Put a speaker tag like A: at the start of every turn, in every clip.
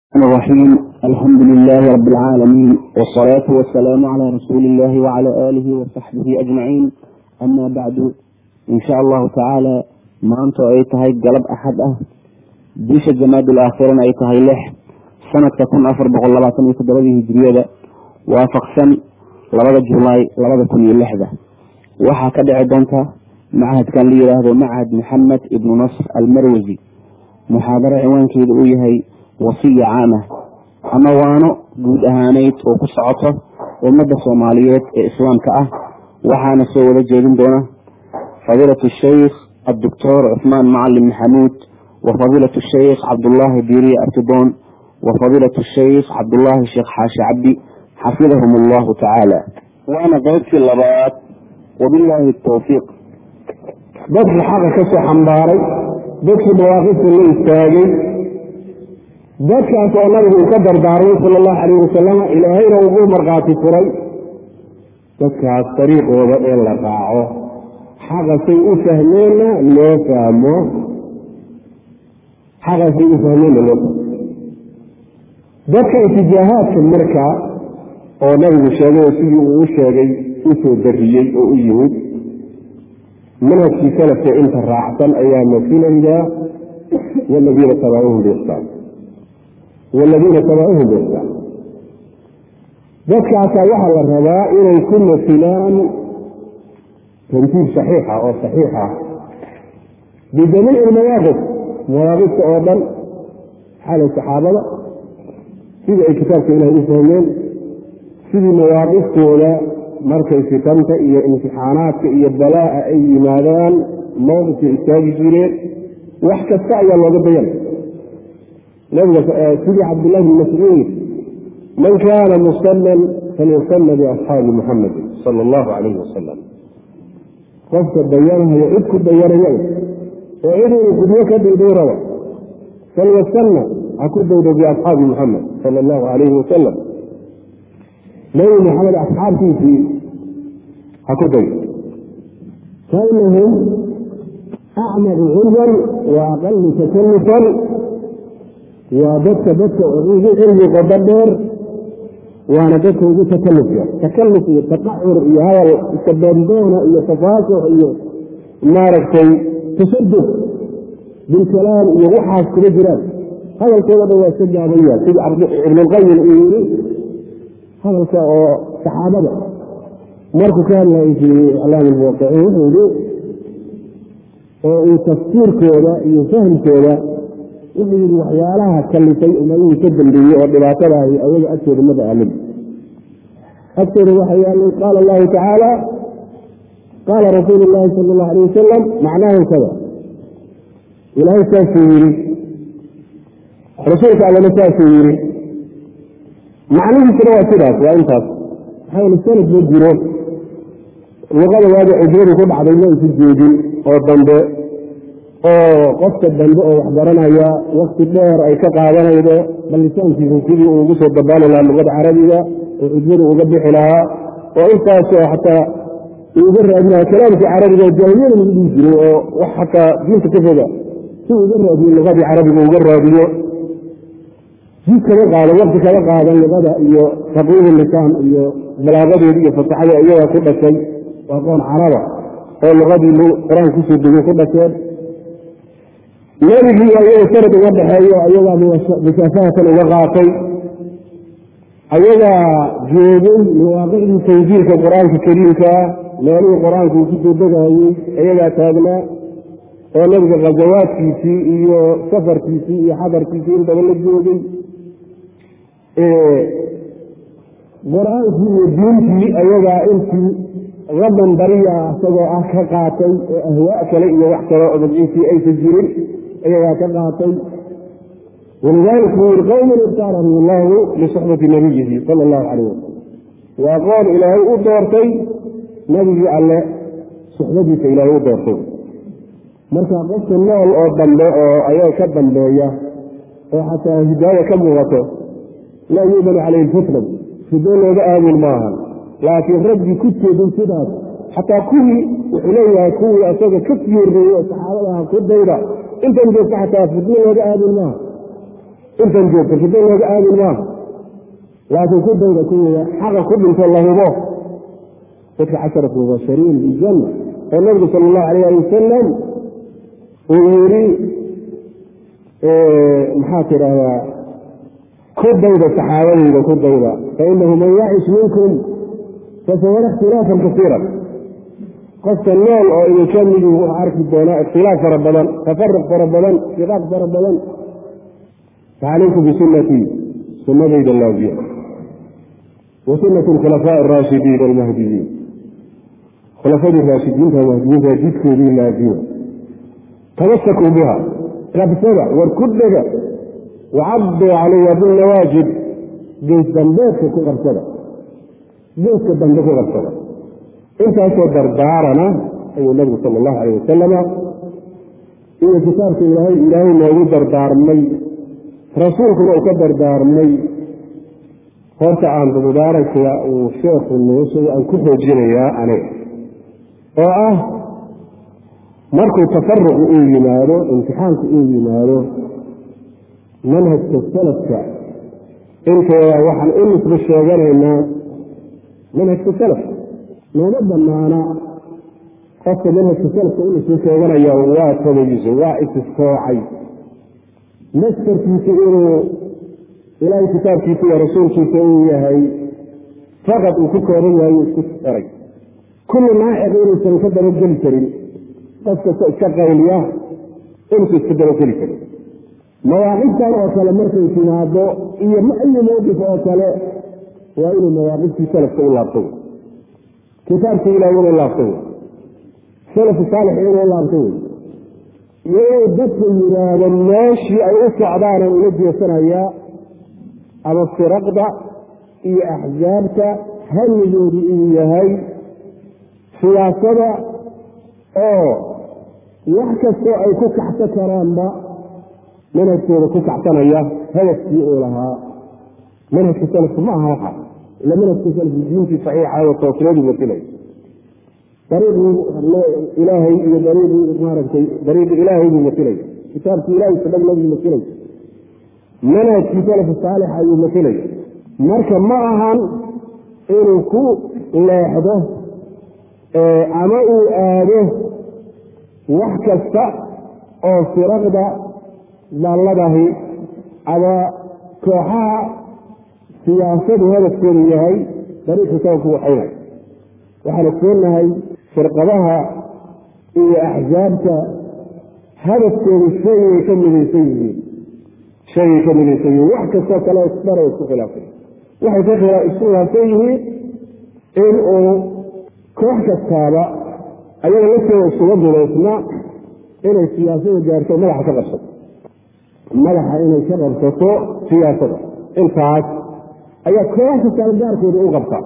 A: الرحمن الرحيم الحمد لله رب العالمين والصلاة والسلام على رسول الله وعلى آله وصحبه أجمعين أما بعد إن شاء الله تعالى maanta oo ay tahay galab axad ah bisha jamaadul aakhirana ay tahay lix sanadka kun afar boqol labaatan iyo toddobadii hijiriyada waafaqsan labada julaay labada kun iyo lixda waxaa ka dhici doonta machadkan la yidhaahdo machad maxamed ibnu nasr almarwasi muxaadaro ciwaankeeda uu yahay wasiya caamah ama waano guud ahaaneyd oo ku socoto ummadda soomaaliyeed ee islaamka ah waxaana soo wada jeedin doona fadiilat shaykh الدكتور عثمان معلم محمود وفضيلة الشيخ عبد الله ديري أرتدون وفضيلة الشيخ عبد الله الشيخ حاشي عبدي حفظهم الله تعالى وأنا قلت في اللبات وبالله التوفيق
B: dadkii xaqa ka soo xambaaray dadkii mawaaqifta la istaagay dadkaas oo nabigu uu ka dardaarmay sala allahu calayh wasalam ilaahayna ugu markhaati furay dadkaas dariiqooda ee la raaco xaqasay u fahmeenna loo fahmo xaqasay u fahmeenna loo fahmo dadka itijaahaadka marka oo nabigu sheegay oo sidii uu u sheegay usoo dariyey oo u yimid manhajkii salafka inta raacsan ayaa masilaya waladiina tabacuhum biixsaan waladiina tabacuhum biixsaan dadkaasaa waxaa la rabaa inay ku masilaan tantiib saxiixa oo saxiixa bijamiici lmawaaqif mawaaqifta oo dhan xalay saxaabada sidii ay kitaabka ilahay u fahmeen sidii mawaaqiftooda markay fitanta iyo imtixaanaadka iyo balaa'a ay yimaadaan mowqifkay istaagi jireen wax kasta ayaa looga dayanay nabiga sidii cabdullahi bn mascuud man kaana musalan falyusalla biasxaabi muxamedin sala allahu calayhi wasalam qofka dayanhayo cid ku dayanaya oo cid inuu gudyo ka dhigdhay raba falyasanna ha ku daydo biasxaabi muxamed sala allahu calayhi wasalam nabi maxamed asxaabtiisii ha ku daydo fainahum acmaru cilman wa aqalu takallufan waa dadka dadka ugu cilmi qodo dheer waana dadka ugu takalluf yar takalluf iyo taqacur iyo hadal iska doondoona iyo tafaasux iyo maaragtay tasadduq bilkalaam iyo waxaas kuma jiraan hadalkooda dhan waa iska gaabaya sida ibnulqayim uu yiri hadalka oo saxaabada markuu ka hadlayay fii iclaam almuwaqiciin wuxuu yihi oo uu tafsiirkooda iyo fahmkooda wuxuu yihi waxyaalaha kalifay umadihii ka dambeeyey oo dhibaatadaahi ayaga agtooda maba aalin agtooda waxa yaalay qaala allahu tacaala qaala rasuulu llaahi sala allahu alay wasalam macnaahu kada ilaahay saasuu yidhi rasuulka allana saasuu yidhi macnihiisuna waa sidaas waa intaas maxaa yele sanad ma jiro luqada waaga cujradu ku dhacday ma isu jeedin oo dambe oo qofka dambe oo waxbaranaya wakti dheer ay ka qaadanaydo ballisaankiisa sidii uu ugu soo dabaali lahaa luqada carabiga oo cujradu uga bixi lahaa oo intaasoo xataa uga raadinaya kalaamkii carabiga oo jaahiliyada lagu dhihi jiray oo wax xataa diinta ka foga si uga raadiyo luqadii carabiga uga raadiyo jid kaga qaadan wakti kaga qaadan luqada iyo taqwiibu lisaan iyo balaaqadeedi iyo fasaxada iyagaa ku dhashay waa qoon caraba oo luqadii qur-aan kusoo degay ku dhasheen nebigii ayaga sanad uga dhexeeyo ayagaa musaafahatan uga qaatay ayagaa joogay mawaaqicdii tanjiilka qur-aanka kariimkaa meelihii qur-aanka uu kusoo degayey ayagaa taagnaa oo nabiga khazawaadkiisii iyo safarkiisii iyo xadarkiisii intaba la joogay qur-aankii iyo diintii ayagaa intii qadan bariya isagoo ah ka qaatay oo ahwaa kale iyo wax kale oo magciisii aysan jirin ayagaa ka qaatay walidaalika buu yihi qowman ibtaarahum allahu lisuxbati nabiyihi sala allahu calayh wasalam waa qoon ilaahay u doortay nabigii alle suxbadiisa ilaahay u doortay marka qofka nool oo dambe oo ayaga ka dambeeya oo xataa hidaaya ka muuqato laa yu'manu calayhi lfitnat fido looga aamin maahan laakiin raggii ku jeedin sidaas xataa kuwii wuxuu leeyahay kuwii asaga ka sii horreeyey oo saxaabadaha ku dayda intan joogta xataa fidno looga aamin maaha intan joogta shida looga aamin maaha laakiin ku dayda kuwiya xaqa ku dhinto la hubo dadka casharat mubashariin bijanna oo nabigu sala allahu alayh ali wasalam uu yidhi maxaa tidhaahdaa ku dayda saxaabadayda ku dayda fainahu man yacish minkum fasayara ikhtilaafan kasiiran qofka nool oo idinka midi wuxuu arki doonaa ikhtilaaf fara badan tafaruq fara badan shiqaaq fara badan facalaykum bisunatii sunadayda laaziya wa sunati alkhulafaa araashidiin almahdiyiin khulafadii raashidiinta mahdiyiinta jidkoodii laazima tamasakuu biha qabsada war ku dhega wacaduu calayha bilnawaajib geys dambeedka ku qabsada geyska dambe ku qabsada intaasoo dardaarana ayuu nabigu sala allahu alayh wasalama iyo kitaabka ilaahay ilaahay noogu dardaarmay rasuulkuna uu ka dardaarmay horta aan mubaarakka uu sheekhu noo sheegay aan ku xoojinayaa aniga oo ah markuu tafaruqu uu yimaado imtixaanku uu yimaado manhajka salafka inteeda waxaan u nisbo sheeganaynaa manhajka salaf nooma banaana qofka manhajka salafka u nisbo sheeganaya waa tabayiso waa isistoocay mastarkiisu inuu ilaahay kitaabkiisa iyo rasuulkiisa uu yahay faqad uu ku kooban yahay isku eray kullu naaciq inuusan ka dabageli karin qof kasta iska qayliya inuusan iska dabageli karin mawaaqiftan oo kale markay timaado iyo ayi mawqif oo kale waa inuu mawaaqiftii salafka u laabto kitaabkii ilahay inuu laabto wey salafu saalix inuu laabto wey iyo inuu dadku yidhaahdo meeshii ay u socdaan oo ula jeesanayaa ama firaqda iyo axsaabta hamigoodu uu yahay siyaasada oo wax kastoo ay ku kacso karaanba manhajkooda ku kacsanaya hadafkii uu lahaa manhajka salafku ma aha waxa ila manhajka salafku diintii saxiixa oo toosnadu masilay dariiqii ilaahay iyo dariiqii maaragtay dariiqii ilaahay buu masilaya kitaabkii ilahay sadhagnaduu masilaya manhajkii salafu saalix ayuu masilaya marka ma ahan inuu ku leexdo ama uu aado wax kasta oo firaqda dalladahi ama kooxaha siyaasadu hadafkoodu yahay dariiqii sababku waxaynay waxaan ogsoonahay firqadaha iyo axsaabta hadafkoodu shaygay ka midaysan yihiin shaygay ka midaysan yihiin wax kastoo kale isbara isku khilaafay waxay ka isku khilaafsan yihiin in uu koox kastaaba ayaga laftooda isuga dubaysna inay siyaasada gaarto madaxa ka qabsato madaxa inay ka qabsato siyaasada intaas ayaa koox kastaaba gaarkooda u qabtaa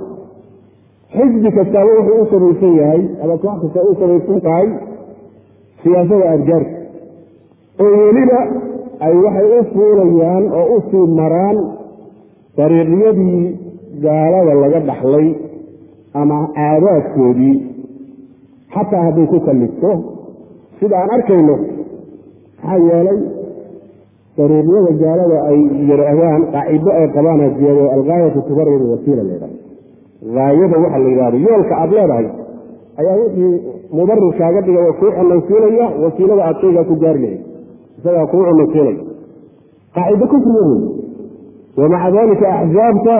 B: xisbi kastaaba wuxuu u samaysan yahay ama koox kastaaba u samaysan tahay siyaasada aadgaarka oo weliba ay waxay u fuulayaan oo u sii maraan dariiqyadii gaalada laga dhaxlay ama caadaadkoodii xataa hadday ku kallifto sida aan arkayno maxaa yeelay dariiqyada gaalada ay yidhaahdaan qaacido ay qabaan hajiyado algaayatu tubarir wasiila laydhaha haayada waxa la yidhahdo yoolka aada leedahay ayaa wixii mubarir kaaga dhiga waa kuu cunaysiinaya wasiilada aad shaygaa ku gaari lahayd isagaa kuu cunaysiinaya qaacido kufriga wey wamaca dalika axsaabta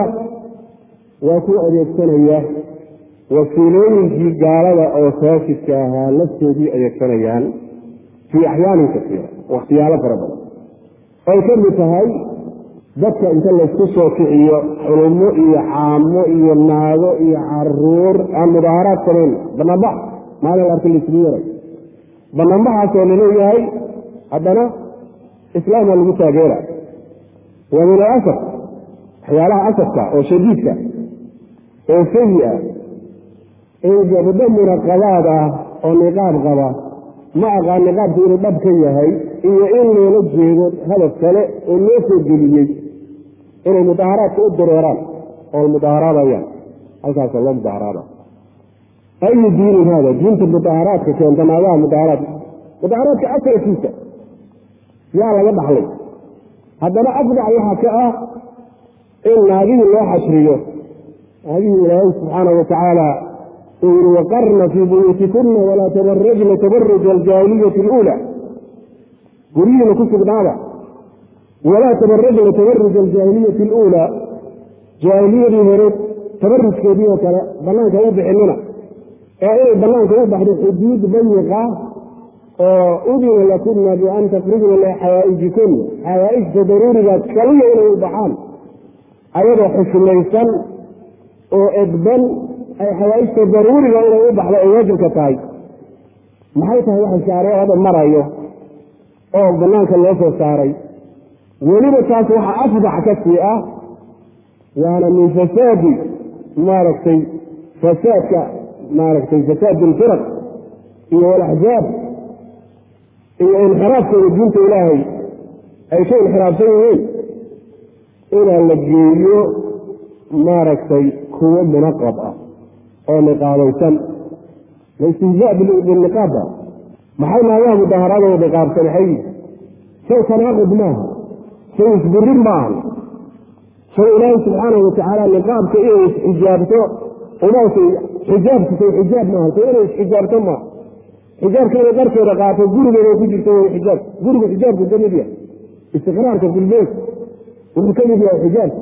B: waa ku adeegsanaya wasiilooyinkii gaalada oo faashidka ahaa laftoodii adeegsanayaan fii axyaanin kasiira wakhtiyaalo fara badan ay ka mid tahay dadka inta laysku soo kiciyo xulumo iyo caamo iyo naago iyo caruur aan mudaaharaad samayn banaanbax maalin arka laisugu yaray banaanbaxaasoo laleeyahay haddana islaamha lagu taageera waa min alasar waxyaalaha asarka oo shadiidka oo sayi ah in gabdho munaqabaad ah oo niqaab qaba ma aqaan niqaabku inuu dhab ka yahay iyo in loola jeedo hadaf kale oo loo soo geliyey inay mudaaharaadka u dareeraan oo mudaaharaadayaan halkaasa loo mudaaharaada ayu diinin hada diinta mudaaharaadka keenta naagaha mudaaharaadka mudaaharaadka asalkiisa yaa laga dhaxlay haddana afdac waxaa ka ah in naagihii loo xashriyo naagihii ilaahay subxaanahu watacaala uu yihi waqarna fii buyuutikuna walaa tabarajna tabaruja aljaahiliyati اluula guryihiina ku sugnaada walaa tabarajna tabaruja aljaahiliyati اluulaa jaahiliyadii hore tabarujkeedii oo kale banaanka u bixinina ee inay banaanka u baxdo xuduud bayiqa oo udina lakuna bian takrujna ila xawaaijikun xawaaijta daruuriga kaliya inay u baxaan ayadoo xushmaysan oo edban ay xawaaijta daruuriga inay u baxdo ay waajibka tahay maxay tahay waxa shaariicada marayo oo banaanka loo soo saaray weliba taas waxa afdax ka sii ah waana min fasaadi maaragtay fasaadka maaragtay fasaad ilfiraq iyo walaxzaab iyo inxiraafkooda diinta ilaahay ay ka inxiraafsan yihiin inaa la geeyo maaragtay kuwo munaqab ah oo niqaabaysan laistihzaa bilniqaaba maxay naagaha mudaharaadooda niqaabsan maxay shay tanaaqud maaha shay isbirin maaha shay ilaahay subxaanahu watacaala niqaabka inay isxijaabto umaasay xijaabku say xijaab maaha say inay isxijaabto maaha xijaabka inay dharkeeda qaato gurigeeda ku jirto way xijaab gurigu xijaabku ka mid yahay istiqraarka filbeyt wuxuu ka mid yahay xijaabka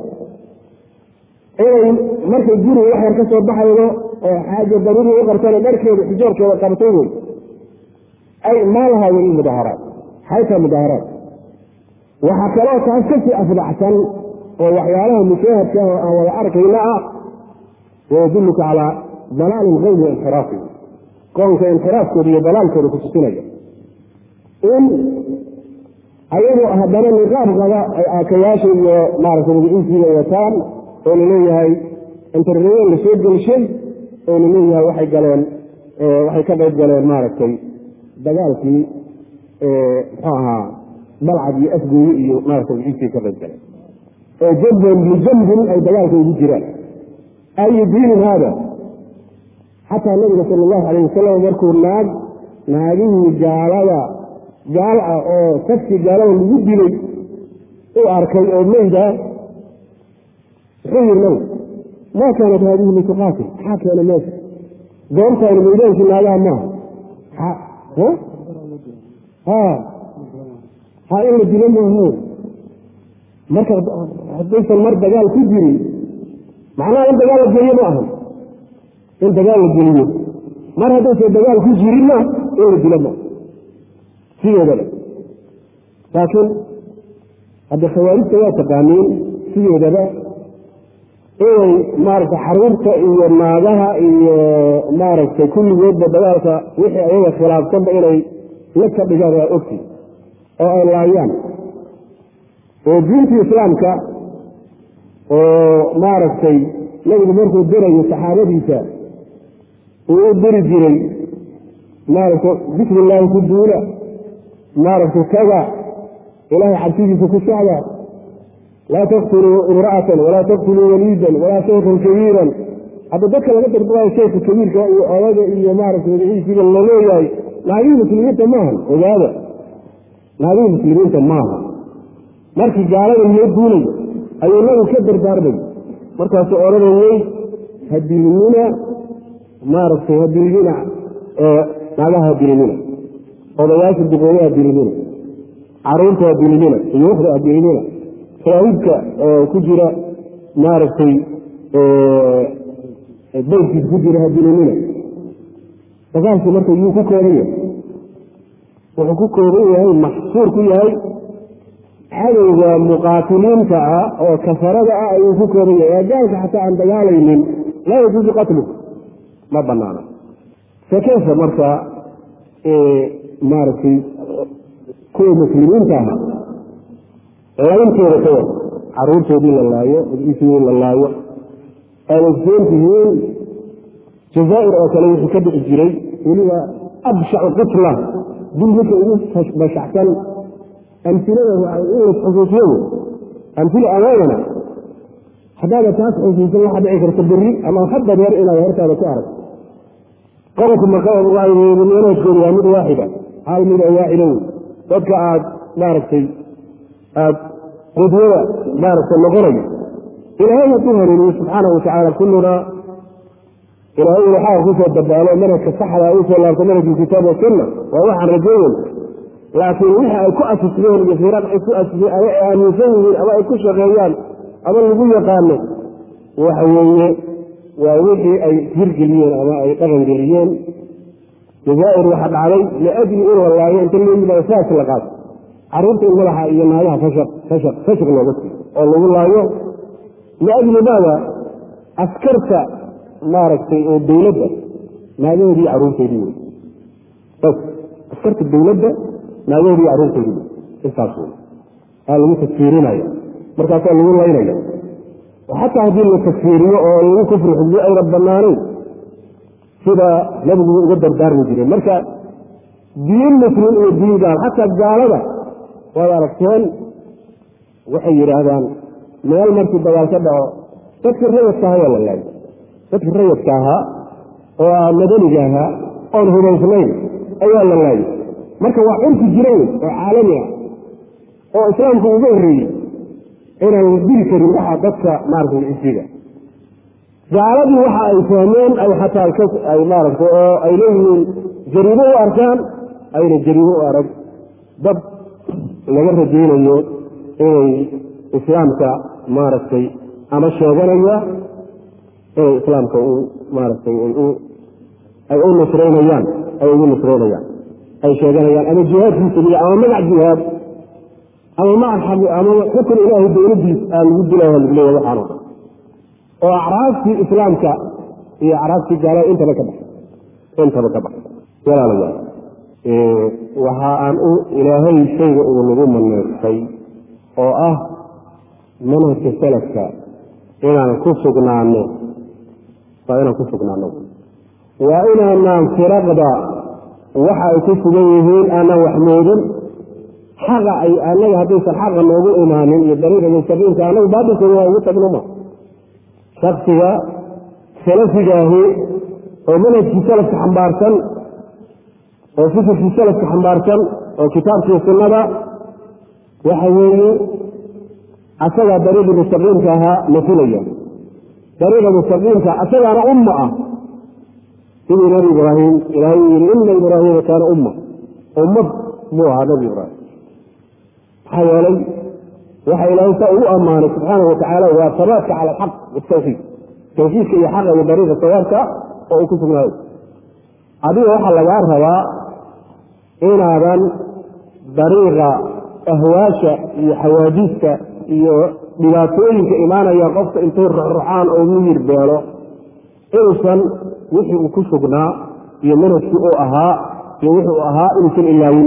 B: inay markay guriga wax yar ka soo baxaydo oo xaaja daruuri u qartana dharkeeda xijaabkeeda qabto wey ay maalaha weli mudaharaad xayta mudaharaad waxaa kaloo taas kasii afdaxsan oo waxyaalaha mushaahadka oo aan wada arkayna ah wayadulluka calaa dalaali lqowmi wainxiraafi qoonka inxiraafkooda iyo dalaalkooda ku tusinaya in ayadoo haddana niqaab qaba ay aakayaasha iyo maaragtay magaciisiiga wataan oo laleeyahay interneyen la soo gelshay oo laleeyahay waxay galeen waxay ka qayb galeen maaragtay dagaalkii muxuu ahaa balcad iyo afgooye iyo maaragtay magaciisii ka qayb galeen oo jambon lijambin ay dagaalka ugu jiraan ayu diinin haada xataa nabiga sala allahu alayh wasalam markuu naag naagihii gaalada gaal ah oo safkii gaalada lagu dilay u arkay oo meyda muxuu yiri nabi maa kaanat haadihi lituqaatil maxaa keena meesha goobtaani meydaankii naagaha maaha ha ha in la dilo maaha marka haddaysan mar dagaal ku jirin macnaha in dagaal la geeyo ma ahan in dagaal la geliyo mar haddaysan dagaal ku jirinna in la dilo ma sideedaba laakiin hadda khawaarijta waa taqaaniin sideedaba inay maaragtay xaruurta iyo naagaha iyo maaragtay kulligoodba dagaalka wixii ayaga khilaafsanba inay la ka dhigaan waa ogti oo ay laayaan oo diinta islaamka oo maaragtay nabigu markuu dirayo saxaabadiisa uu u diri jiray maaragtay bismi illaahi ku duula maaragtay taga ilaahay cabsidiisa ku socda laa taqtuluu imra'atan walaa taqtuluu waliidan walaa shaykhan kabiiran hadda dadka laga dardaayo shaykha kabiirka iyo odaga iyo maaragtay magaciisiiba laleeyahay naagihii muslimiinta maaha ogaada naagihii muslimiinta maaha markii gaalada loo duulayo ayuu nabigu ka dardaarmay markaasuu odhanayey hadilinina maaragtay hadilinina naagaha hadilinina odayaasha duqooye hadilinina caruurta hadilinina uyuukhda hadilinina shaahidka ku jira maaragtay baydkiis ku jira hadilinina dagaalku marka yuu ku kooban yahay wuxuu ku kooban yahay maxsuur ku yahay cadowga muqaatiliinta ah oo kafarada ah ayuu ku kooban yahay ee gaalka xataa aan dagaalaynin laa yajuusu qatlu ma banaana fakeyfa marka maaragtay kuwa muslimiinta aha labantooda ka wada caruurtoodii la laayo magciisoodii la laayo aad ogsoon tihiin jazaair oo kale wuxuu ka dhici jiray weliba abshacu qitla dil midka ugu bashacsan amilada in las xusuusiyadu amila amaanana haddaada taas xusuusan waxaa dhici karta beri ama hadda reer inaad hortaada ku arag qodobka maqameelaadkooda waa mid waaxida hal mid oo waaxida wey dadka aad maaragtay aad qudwada maaragta noqonayo ilaahay hadduu hanuuniyo subxaana watacaala kulluna ilaahay inu xaqa kusoo dabaalo manhajka saxda usoo laabto manhajka kitaab wasunna waa waxaan rajaynayna laakiin wixii ay ku asismeen iyo firaq ay ku asiseen ama ay aaminsan yihiin ama ay ku shaqeeyaan ama lagu yaqaano waxa weeye waa wixii ay hirgeliyeen ama ay dhaqangeliyeen jazaair waxaa dhacday liajli in walaayo inta loo yimaado saas la qaato caruurta in madaxa iyo naagaha fashaq fashaq fashaq looga siiyo oo lagu laayo liajli maada askarta maaragtay oo dowladda naagahoodii caruurteedii wey bas askarta dowladda naagahoodii caruurteedii wey intaas wey aa lagu tafsiirinaya markaasaa lagu laynaya xataa haddii la tafsiiriyo oo lagu kufri xugyo ayna banaanayn sida nabigu uga dardaarmi jireen marka diin muslim iyo diin gaal xataa gaalada waad aragteen waxay yidhaahdaan meel markii dagaal ka dhaco dadkii rayadka ahaa waa la laayo dadkii rayadka ahaa oo ah madaniga ahaa oon hubaysnayn ayaa la laayo marka waa curki jiray oo caalami ah oo islaamku uga horreeyey inaan dili karin waxa dadka maaragtay isiga gaaladii waxa ay fahmeen ay xataa ay maaragtay oo ay leeyihiin jariimo u arkaan ayna jariimo u arag dad laga rajaynayo inay islaamka maaragtay ama sheeganaya inay islaamka u maaragtay ay u nusraynayaan ay ugu nusraynayaan ay sheeganayaan ama jihaad fii sabiila ama magac jihaad ama maca ama xukun ilaahay dowladiis aa lagu dilaya lagu leeya waxaano dhan oo acraabtii islaamka iyo acraabtii gaalada intaba ka baxay intaba ka baxay walaalayaal waxa aan u ilaahay shayga uu nagu maneystay oo ah manhajka salafka inaan ku sugnaano waa inaan ku sugnaano waa inaanaan firaqda waxa ay ku sugan yihiin aanaan waxmoodin xaqa ay anaga haddaysan xaqa noogu imaanin iyo dariiqa mustaqiimka anagu baatilkooda waa ugu tagnoma shaksiga salafigaahi oo manhajkii salafka xambaarsan oo fikirkii salafka xambaarsan oo kitaabkii sunnada waxa weeye asagaa dariiqii mustaqiimka ahaa mafulaya dariiqa mustaqiimka asagaana umma ah sidii nabi ibraahim ilaahay uu yihi ina ibraahiima kaana umma ummad muu ahaa nabi ibraahim maxaa yeelay waxa ilaahay saa ugu ammaanay subxaana watacaala waa sabaadka cala alxaq watawxiid tawxiidka iyo xaqa iyo dariiqa sawaabka oo uu ku sugnaayo adiga waxaa lagaa rabaa inaadan dariiqa ahwaasha iyo xawaadiista iyo dhibaatooyinka imaanaya qofka intay ruxruxaan oo miyir beelo inuusan wixii uu ku sugnaa iyo manhajkii uu ahaa iyo wuxuu ahaa inuusan ilaawin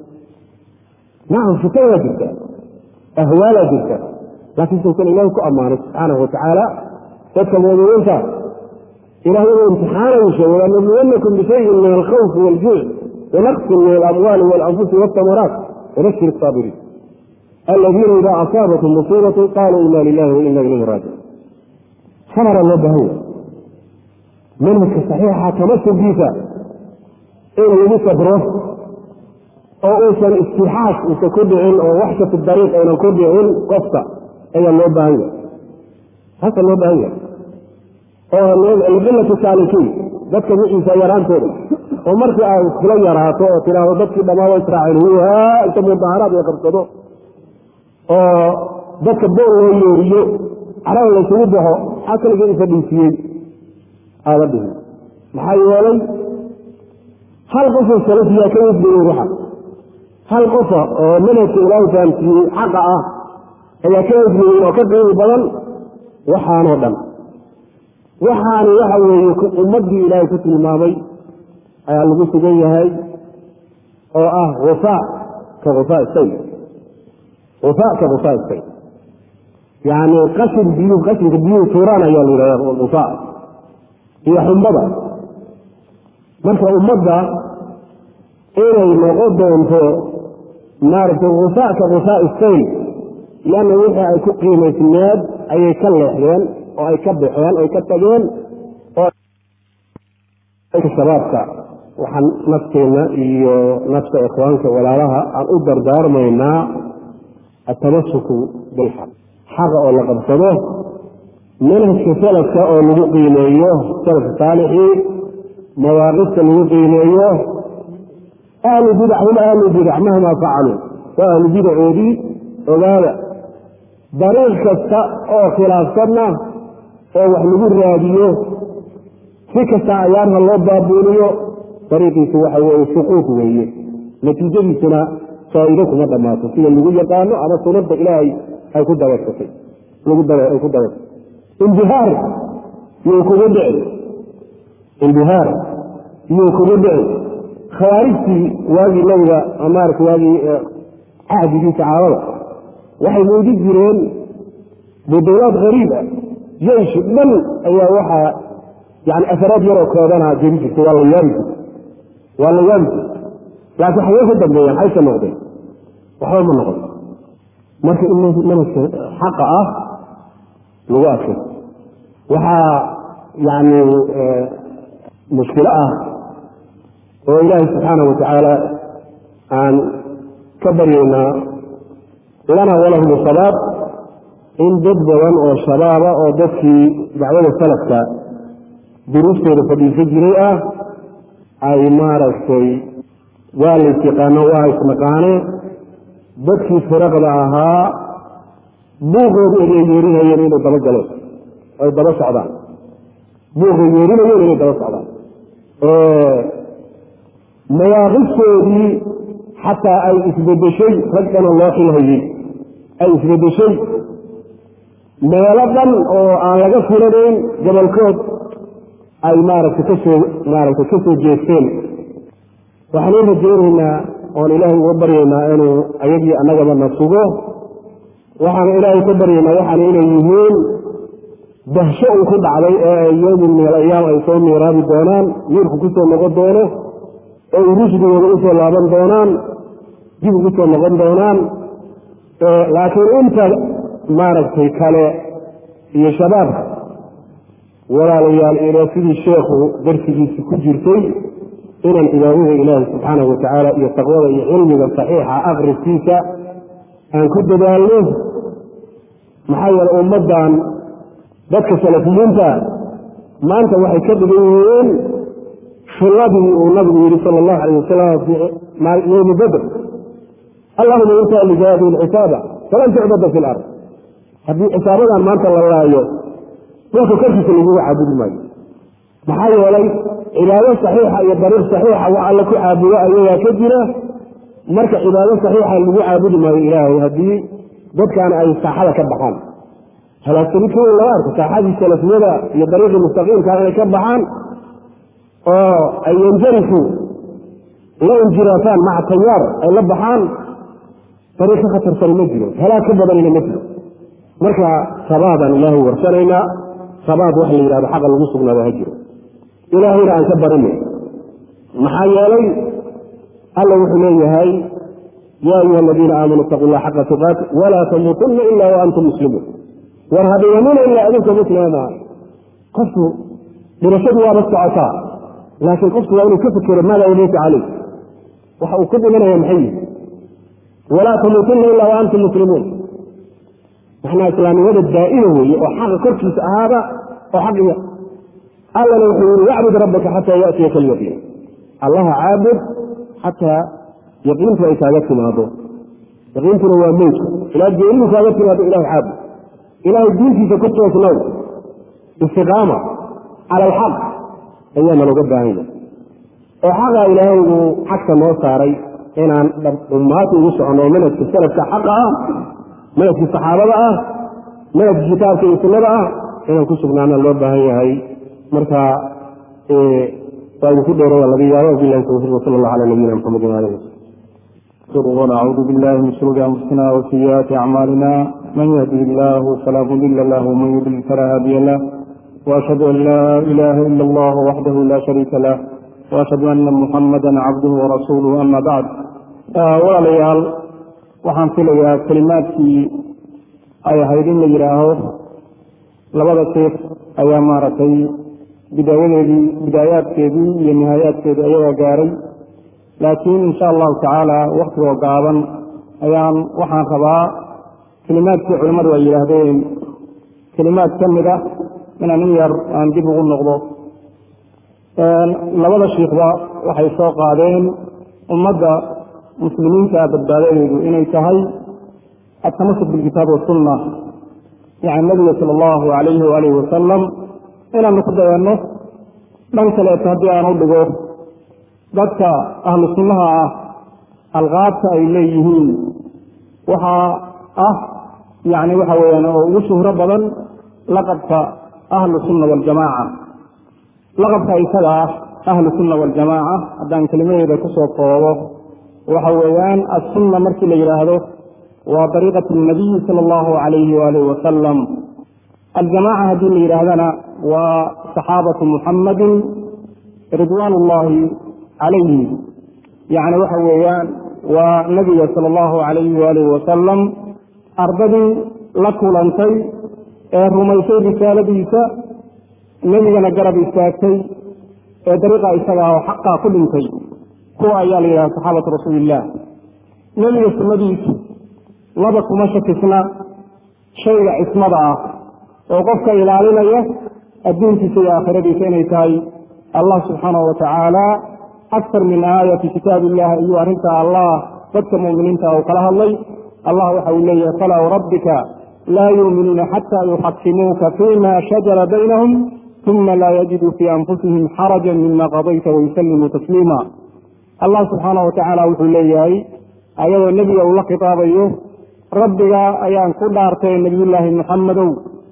B: nacam fitan waa jirta ahwaalaa jirta laakiin sausan ilaahi ku ammaanay subxaanahu watacaala dadka muuminiinta ilahay inuu imtixaanayu sheegay lanabluwannakum bishayin min alkhawfi waaljuuc wanaqsin min alamwaali waalanfusi waltamaraat wabashir asaabiriin aladiina idaa asaabatum musiibatu qaaluu ina lilahi wa ina ilayhi raajicuun sabara loo bahan yahay manhajka saxiixa tamasulkiisa in lagu sabro oo uusan istixaas uusan ku dhicin oo waxshatu dariiq aynan ku dhicin qofka ayaa loo baahan yahay taasa loo baahan yahay oo liqilati saalikiin dadka wiciisa yaraantooda oo markii ay kula yaraato oo tidhaahdo dadkii dhammaado israaciil huhaa inta mudaharaad la qabsado oo dadka bool loo yeeriyo carada laysugu baxo maxaa kaligii isa dhiisiyey aada dhihin maxaa yeelay hal qofoo salafiyaa ka wafdiyey waxa hal qofa oo manhajka ilaahay fahamsiiyey xaqa ah ayaa ka wafdiyey oo ka qiimi badan waxaanoo dhan waxaani waxa weeye ummaddii ilaahay ku tilmaamay ayaa lagu sugan yahay oo ah wafaa ka wafaa say wafaa ka wafaa say yacni qashin biyuhu qashinka biyuhu tuuraan ayaa la yidhahda wafaa iyo xumbada marka ummadda inay noqon doonto maaragtay wafaa ka wafaa say lianna wixii ay ku qiimaysneed ayay ka leexdeen oo ay ka baxeen oy ka tageen shabaabka waxaan nafteenna iyo nafta ikhwaanka walaalaha aan u dardaarmaynaa atamasuku bilxaq xaqa oo la qabsado manhajka salafka oo lagu qiimeeyo salafka saalixii mawaaqifta lagu qiimeeyo ahlu bidac hum ahlu bidac mahmaa facaluu waa ahlu bidacoodii ogaada dariiq kasta oo khilaafsanna oo wax lagu raadiyo si kasta ayaarha loo baabuuniyo dariiqiisu waxa weeye suquud weeye natiijadiisuna faa'iido kuma dhammaato sida lagu yaqaano ama sunada ilaahay ay ku dabaysatay ay ku dabaysatay imbihaar yuu kugu dhici imbihaar yuu kugu dhici khawaarijtii waagii nabiga maarata waagii cahdigii saxaabada waxay muujin jireen budulaad hariib ah jeysh dhan ayaa waxaa yani afaraad yaroo koodanaa jeri jirta waa la yaari jirta waa la yaari jirta laakiin xagee ka dambeeyaan xayka noqdeen waxba ma noqon marka in manhajka xaqa ah lagu adkay waxaa yani mushkilo ah oo ilaahay subxaanah watacaala aan ka baryaynaa lana walahum shabaab in dad badan oo shabaaba oo dadkii dacwada salafka duruustooda fadhiisan jiray ah ay maaragtay waa la isyaqaano waa isnaqaane dadkii firaqda ahaa buuqoodu ay yeerinayeen inay daba galeen ay daba socdaan buuqay yeerinayeen inay daba socdaan mawaaqiftoodii xataa ay isbedeshay rag dhana loo xilhayey ay isbedeshay meelo dhan oo aan laga filanayn gobolkood ay maaragtay kasoo maaragtay ka soo jeesteen waxaan u rajaynaynaa oon ilaahay uga baryaynaa inuu ayagii annagaba na sugo waxaan ilaahay ka baryaynaa waxaan inay yihiin dahsho uu ku dhacday ee ay yowmin min alayaam ay soo miiraabi doonaan miirku ku soo noqon doono oo ay rushdigooda usoo laaban doonaan dib ugu soo noqon doonaan laakiin inta maaragtay kale iyo shabaabka walaalayaal ilo sidii sheekhu darsigiisi ku jirtay inaan cibaadada ilaahi subxaanahu watacaala iyo taqwada iyo cilmiga saxiixa akriskiisa aan ku dadaalno maxaa yeele ummaddan dadka salafiyiinta maanta waxay ka dhigan yihiin shulladii uu nabigu yihi sala allahu alayh wasalam fi yowmi badr allahuma inta lijaadi lcisaaba falan tucbada fi lard haddii cisaabadan maanta la laayo dhulka korkiisa lagugu caabudi maayo maxaa yeelay cibaado saxiixa iyo dariiq saxiixa wax alla ku caabudo ayagaa ka jira marka cibaado saxiixa lagu caabudi maayo ilaahay haddii dadkan ay saaxada ka baxaan halaagsani ka weyn lama arko saaxadii salafiyada iyo dariiqii mustaqiimka inay ka baxaan oo ay yanjarifu la injiraataan maca tayaar ay la baxaan dariiq ka khatarsani ma jiro halaag ka badanina ma jiro marka sabaadaan ilaahay warsanaynaa sabaad wax la yidhahdo xaqa lagu sugnaado ha jiro ilaahayna aan ka barinay maxaa yeelay alla wuxuu leeyahay yaa ayuha aladiina aamanuu itaqu llah xaqa tuqaati walaa tamuutunna ila wa antum muslimuun war hadhiganina ilaa adinka muslima qofku dhimashadu waaba socotaa laakiin qofku waa inuu ka fikero maadaa yamuutu caleyh waxa uu ku dhimanaya maxay yihi walaa tamuutunna ila wa antum muslimuun maxnaa islaamnimada daa'ima weeye oo xaqa korkiisa ahaada oo xaqiga allana wuxuu yihi wacbud rabbaka xataa yaatiyaka alyaqiin allaha caabud xataa yaqiintu ay kaaga timaado yaqiintuna waa mowdka ilaa geeridu kaaga timaado ilahay caabud ilahay diintiisa ku toosnow istiqaama cala alxaq ayaa nalooga baahanya oo xaqaa ilaahay uu xagta noo saaray inaan ummaata ugu soconno oo manhajka salafka xaqa ah manhajkii saxaabada ah manhajkii kitaabka iyo sunnada ah inaan ku sugnaana loo baahan yahay marka waa idinku dheeraya laga yaabo bilahi tawfiiq wasala allah cala nabiyina maxamedin alih
C: ونعوذ بالله من شرور انفسنا وسيئات اعمالنا من يهده الله فلا مضل له ومن يضلل فلا هادي له واشهد ان لا اله الا الله وحده لا شريك له واشهد ان محمدا عبده ورسوله اما بعد walaalayaal waxaan filayaa kelimaadkii ay ahayd in la yidhaaho labada sheekh ayaa maaragtay bidaayadeedii bidaayaadkeedii iyo nihaayaadkeedii ayagaa gaaray laakiin insha allahu tacaala waktigoo gaaban ayaan waxaan rabaa kelimaadkii culimmadu ay yidhaahdeen kelimaad ka mid ah inaan in yar aan dib ugu noqdo labada shiikhba waxay soo qaadeen ummadda muslimiinta badbaadadeedu inay tahay atamasuk bilkitaab wasunna yani nabiga sala allahu alayhi waalihi wasalam inaanu ku dayanno dhan kaleeto haddii aan u dhigo dadka ahlu sunnaha ah alqaabta ay leeyihiin waxaa ah yani waxa weeyaan oo ugu shuhro badan laqabka ahlu sunna waljamaaca laqabka isaga ah ahlu sunna waljamaaca haddaan kelimadeeda kusoo koobo waxa weeyaan assunna markii la yidhaahdo waa dariiqat nabiyi sala allahu alayhi waalihi wasalam aljamaaca haddii la yidhaahdana waa saxaabatu muxammadin ridwaan ullahi calayhi yacni waxa weeyaan waa nabiga sala allahu alayhi waalihi wasalam ardadii la kulantay ee rumaysay risaaladiisa nebigana garab istaagtay ee dariiqa isagaa oo xaqaa ku dhintay kuwa ayaa la yidhaha saxaabatu rasuuliillah nebiga sunnadiisu laba kuma shakisna shayga cismada ah oo qofka ilaalinaya adduunkiisa iyo aakhiradiisa inay tahay allah subxaanahu watacaala aktar min aaya fi kitaab illah ayuu arrintaa allah dadka mu'miniinta uu kala hadlay allah waxa uu leeyahay falaa wrabbika laa yuuminuuna xataa yuxakimuuka fima shajara baynahum uma laa yajiduu fii anfusihim xarajan mima qadayta wayusallimuu tasliima allah subxaanahu watacaala wuxuu leeyahay ayadoo nebiga uu la khitaabayo rabbiga ayaan ku dhaartay nebiyullaahi muxammadow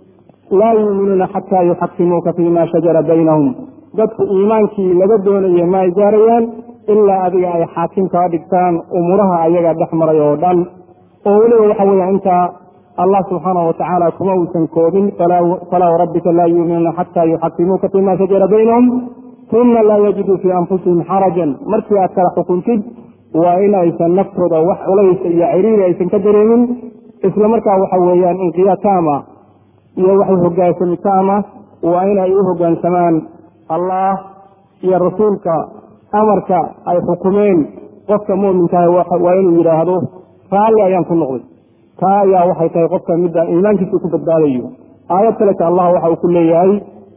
C: laa yuuminuuna xataa yuxakimuuka fima shajara baynahum dadku iimaankii laga doonaye ma ay gaarayaan ilaa adiga ay xaakim kaa dhigtaan umuuraha ayaga dhex maray oo dhan oo weliba waxa weya intaa allah subxaanahu watacaala kuma uusan koobin falaa wrabbika laa yuuminuuna xataa yuxakimuuka fima shajara baynahum uma laa yajiduu fii anfusihim xarajan markii aad kala xukuntid waa in aysan naftooda wax culaysa iyo ciriiri aysan ka dareemin isla markaa waxa weeyaan inqiyaad taama iyo waxay hogaansami taama waa in ay u hogaansamaan allah iyo rasuulka amarka ay xukumeen qofka muminkaah waa inuu yidhaahdo raalli ayaan ku noqday taa ayaa waxay tahay qofka midda iimaankiisa ku badbaadayo aayad kaleta allah waxa uu ku leeyahay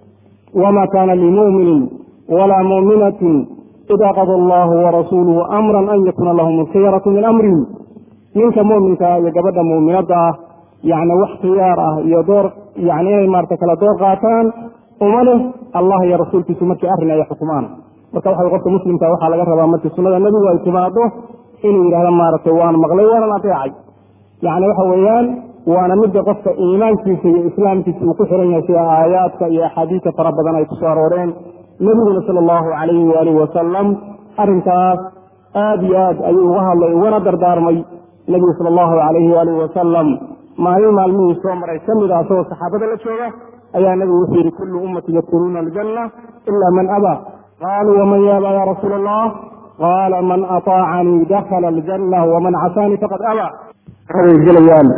C: wma kana limuminin wla muminatin ida qada allahu warasuuluhu amran an yakuna lahum alkhiyaratu min amrihim ninka muminka iyo gabadha muminadda ah yani wax khiyaar ah iyo door yani inay maarata kala door qaataan uma leh allah iyo rasuulkiisu markii arrin ay xukumaan marka waxa qofka muslimka waxaa laga rabaa markii sunnada nebigu ay timaado inuu yidhahdo maaragtay waan maqlay waanan adeecay yani waxa weeyaan waana midda qofka iimaankiisa iyo islaamkiisa uu ku xiran yahay sida aayaadka iyo axaadiista fara badan ay kusoo arooreen nebiguna sala allahu calayhi waalihi wasalam arrinkaas aad iyo aad ayuu uga hadlay ugana dardaarmay nebigu sala allahu calayhi waalihi wasalam maalin maalmihii soo maray ka mid ah asagoo saxaabada la jooga ayaa nebigu wuxuu yidhi kullu ummati yadkuluuna aljanna ila man abaa qaaluu waman yaaba ya rasuula allah qaala man aطaacanii dakhala aljanna waman casaanii faqad abaa
B: way gelayaan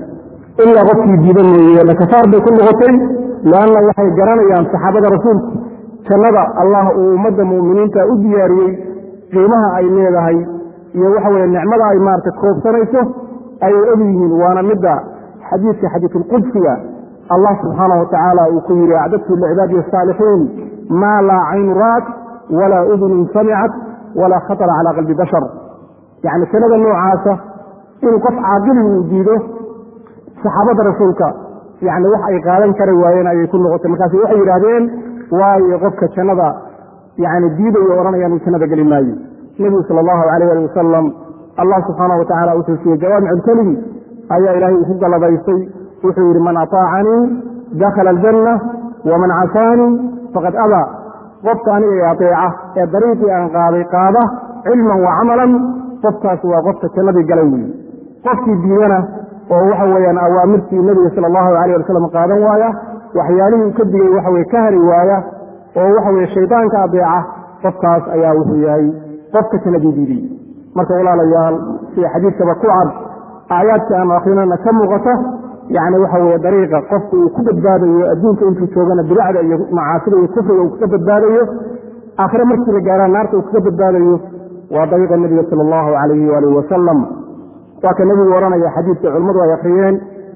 B: ilaa qofkii diida mooye lakafaar bay ku noqotay leanna waxay garanayaan saxaabada rasuulku jannada allah uu ummadda mu'miniinta u diyaariyey qiimaha ay leedahay iyo waxa weye nicmada ay maarata koobsanayso ayay og yihiin waana midda xadiidka xadiisulqudsiga allah subxaanahu watacaala uu ku yidhi acdadtu licibaadi asaalixiin maa laa caynu ra'at walaa udunun samicat walaa khatara calaa qalbi bashar yacni jannada noocaasa inuu qof caaqilii uu diido saxaabada rasuulka yani wax ay qaadan kari waayeen ayay ku noqotay markaasi waxay yidhaahdeen waayo qofka jannada yani diidayo odhanaya inuu jannada geli maayo nebigu sala allahu alayh ali wasalam allah subxaanahu watacala wuxuu siiyey jawaamiculkelimi ayaa ilaahay uu ku galladaystay wuxuu yidhi man ataacanii dakhala aljanna waman casaanii faqad abaa qofka aniga i adeeca ee dariiqii aan qaaday qaada cilman wa camalan qofkaas waa qofka jannadii galay weyi qofkii diidana oo waxa weeyaan awaamirtii nebiga sala allahu alayh wasalam qaadan waaya waxyaalihii ka digay waxa weye ka hari waaya oo waxa weye shaydaanka adeeca qofkaas ayaa wuxuu yahay qofka jannadii diidiy marka walaalayaal sida xadiidkaba ku cad aayaadka aanu akrinana ka muuqata yani waxa weye dariiqa qofka uu ku badbaadayo adduunka intuu joogana bidacda iyo macaasida iyo kufriga uu kaga badbaadayo aakhire markii la gaaraan naarta uu kaga badbaadayo waa dariiqa nebiga sala allahu calayhi waalihi wasalam waa ka nebigu odhanaya xadiidka culimmadu ay akriyeen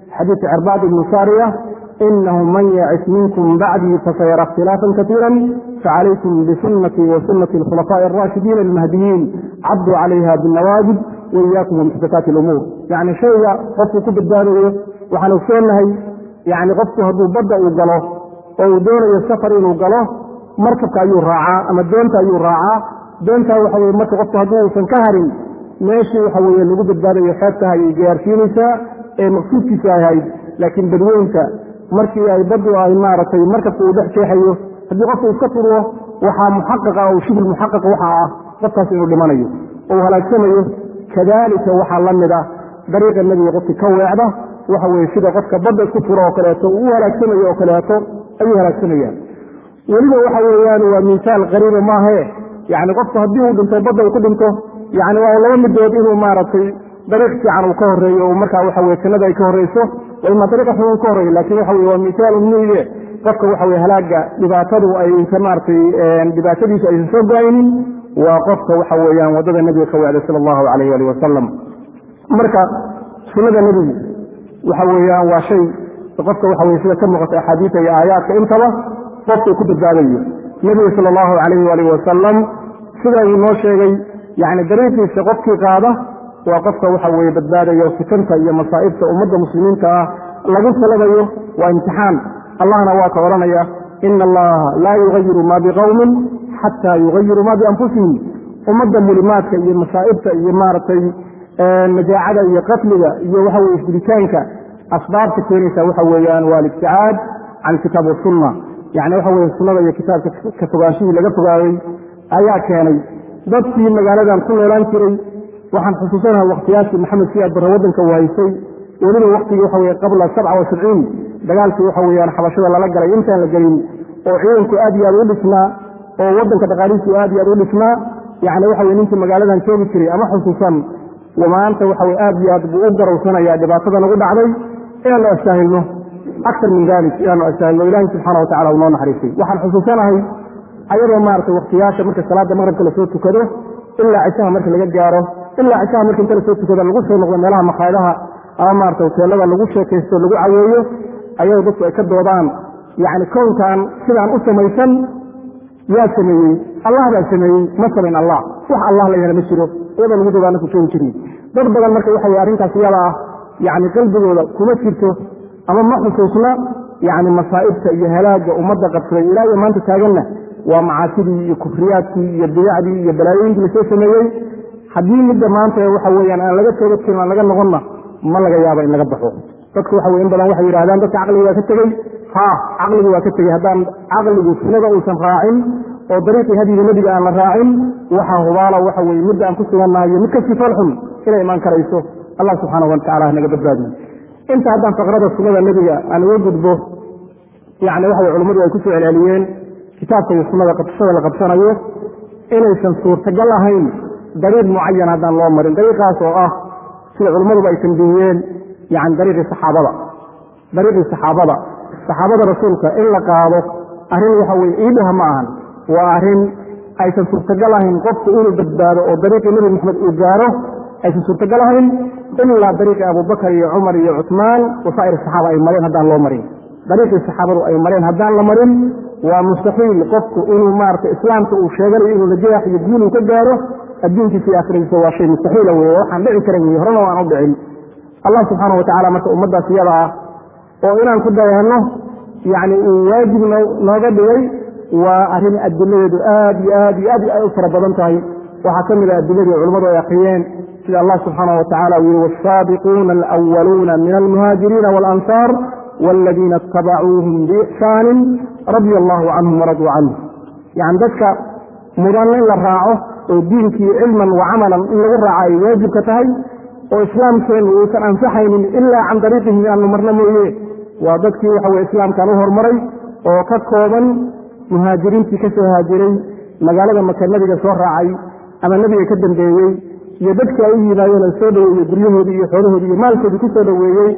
C: xadiisu cirbaad ibnu saariya inahu man yacis minkum bacdii fasayara ikhtilaafan kaiira facalaykum bisunatii wa sunati alkhulafaaءi araashidiin almahdiyiin cabduu calayha binawaajib waiyaakum wamuxdathaati lumuur yani shayga qofku ku badbaadayo waxaan ogsoonahay yani qofku hadduu badda uu galo oo uu doonayo safar inuu galo markabka ayuu raacaa ama doonta ayuu raacaa doontaa waxa weye marka qofku hadduu uusan ka harin meeshii waxa weye lagu badbaadayo xeebtaha ayay gaarsiinaysaa ee maqsuudkiisa ahayd laakiin badweynta markii ay baddu ay maaragtay markabka uu dhex jeexayo haddii qofku iska furwo waxaa muxaqaqa oo shibul muxaqaqa waxaa ah qofkaas inuu dhimanayo oo uu halaagsamayo kadaalika waxaa la mid ah dariiqa nebiga qofki ka weecda waxa weye sida qofka badda isku furo oo kaleeto uu u halaagsamayo oo kaleeto ayuu halaagsamayaan weliba waxa weeyaan waa miisaal qariiba maahae yani qofku haddii uu dhinto badda uu ku dhinto yani waa laba midood inuu maaragtay dariiq fiican uu ka horeeyo oo markaa waxa weye jannada ay ka horeyso waa ima dariiqa xun ka horeeyo lakin waxa weye waa misaal umide qofka waxa weye halaaga dhibaatadu aysa maaragtay dhibaatadiisu aysan soo go-aynin waa qofka waxa weeyaan waddada nebiga ka wacday sala allahu alayh alih wasalam marka sunnada nebigu waxa weeyaan waa shay qofka waxa weye sida ka muuqata axaadiisa iyo aayaadka intaba qofka ku badbaadayo nebiga sala allahu alayh alih wasalam sida uu noo sheegay yani dariiqiisa qofkii qaada waa qofka waxa weye badbaadayo fitanta iyo masaa'ibta ummadda muslimiinta ah lagu salabayo waa imtixaan allahna waa ka odhanaya ina allaha laa yugayiru ma biqowmin xataa yugayiru ma bianfusihim ummadda mulimaadka iyo masaa'ibta iyo maaragtay majaacada iyo qatliga iyo waxa weye isdilitaanka asbaabta keenaysa waxa weeyaan waa alibticaad can kitaab wasunna yani waxa weye sunnada iyo kitaabka ka fogaanshihii laga fogaaday ayaa keenay dadkii magaaladan ku noolaan jiray waxaan xusuusanaha wakhtiyaashii maxamed siyaad barre waddanka uu haysay weliba waktigii waxa weye qabla sabca wa sabciin dagaalkii waxa weeyaan xabashada lala galay intaan la gelin oo ciidanku aad iyo aad u dhisnaa oo waddanka dhaqaalihiisu aad iyo aad u dhisnaa yani waxa weye ninkii magaaladan joogi jiray ama xusuusan maanta waxa weye aad iyo aad buu u garowsanayaa dhibaatada nagu dhacday inaanu astaahilno aktar min dalik inaanu astaahilno ilahi subxaana watacala uu noo naxariistay waxaan xusuusanahay ayadoo maaragtay wakhtiyaasha marka salaada maqribka lasoo tukado ilaa cishaha marka laga gaaro ilaa cishaha marka inta lasoo tukado lagu soo noqdo meelaha makhaayadaha ama maarata hoteelada lagu sheekaysto lagu caweeyo ayadoo dadku ay ka doodaan yani kownkan sidaan u samaysan yaa sameeyey allah baa sameeyey ma samayn allah wax allah la yahana ma jiro iyadoo lagu doodaana ku joogi jirin dad badan marka waxa weye arrintaas iyada ah yani qalbigooda kuma jirto ama ma xusuusna yani masaa'ibta iyo halaagga ummadda qabsaday ilaa iyo maanta taaganna waa macaasidii iyo kufriyaadkii iyo bidacdii iyo balaayooyinkii lasoo sameeyey haddii midda maanta waxa weyaan aan laga toobad kelin aan laga noqonna ma laga yaaba in laga baxo dadku waxa weye in badan waxay yidhahdaan dadka caqliga waa ka tegey ha caqligu waa ka tegey haddaan caqligu sunnada uusan raacin oo dariiqii hadiga nebiga aan la raacin waxaa hubaala waxa weye midda aan ku sugannahay iyo mid kasii falxun inay imaan karayso allah subxaanahu watacala hanaga badbaadiyo inta haddaan faqrada sunnada nebiga aan uga gudbo yani waxa weye culummadu ay kusoo celceliyeen kitaabka iyo sunnada qabsashada la qabsanayo inaysan suurtagal ahayn dariiq mucayan haddaan loo marin dariiqaas oo ah sida culimmaduba ay tambihiyeen yani dariiqii saxaabada dariiqii saxaabada saxaabada rasuulka in la qaado arrin waxa weye iidhaha ma ahan waa arrin aysan suurtagal ahayn qofku inuu badbaado oo dariiqii nebi maxamed uu gaaro aysan suurtagal ahayn ilaa dariiqii abubakar iyo cumar iyo cusmaan wasaa'ir saxaaba ay mareen haddaan loo marin dariiqii saxaabadu ay mareen haddaan la marin waa mustaxiil qofku inuu maarata islaamka uu sheeganayo inuu najaax iyo guul uu ka gaaro adduunkiisa iyo aakhiradiisa waa shay mustaxiila weye waxaan dhici karan weye horena waan u dhicin allah subxaana watacala marka ummaddaas iyada ah oo inaan ku dayanno yani uu waajib nooga dhigay waa arrin adiladeedu aad iyo aad iyo aad ay u fara badan tahay waxaa ka mid a adiladii culimmadu ay akriyeen sida allah subxaana watacala uu yihi wasaabiquuna alwaluuna min almuhaajiriina waalansaar wاladiina اtabacuuhum biixsaanin radia allahu canhum waraduu canhu yani dadka mudan in la raaco oo diinkii cilman wa camalan in lagu raaco ay waajibka tahay oo islaamkeennu uusan ansaxaynin ilaa can dariiqihim aanu marno mooye waa dadkii waxa weye islaamkan u hormaray oo ka kooban muhaajiriintii ka soo haajiray magaalada maka nebiga soo raacay ama nebiga ka dambeeyey iyo dadkii ay u yimaadeen oo soo dhoweeyey guryahoodii iyo xoolahoodii iyo maalkoodii ku soo dhoweeyey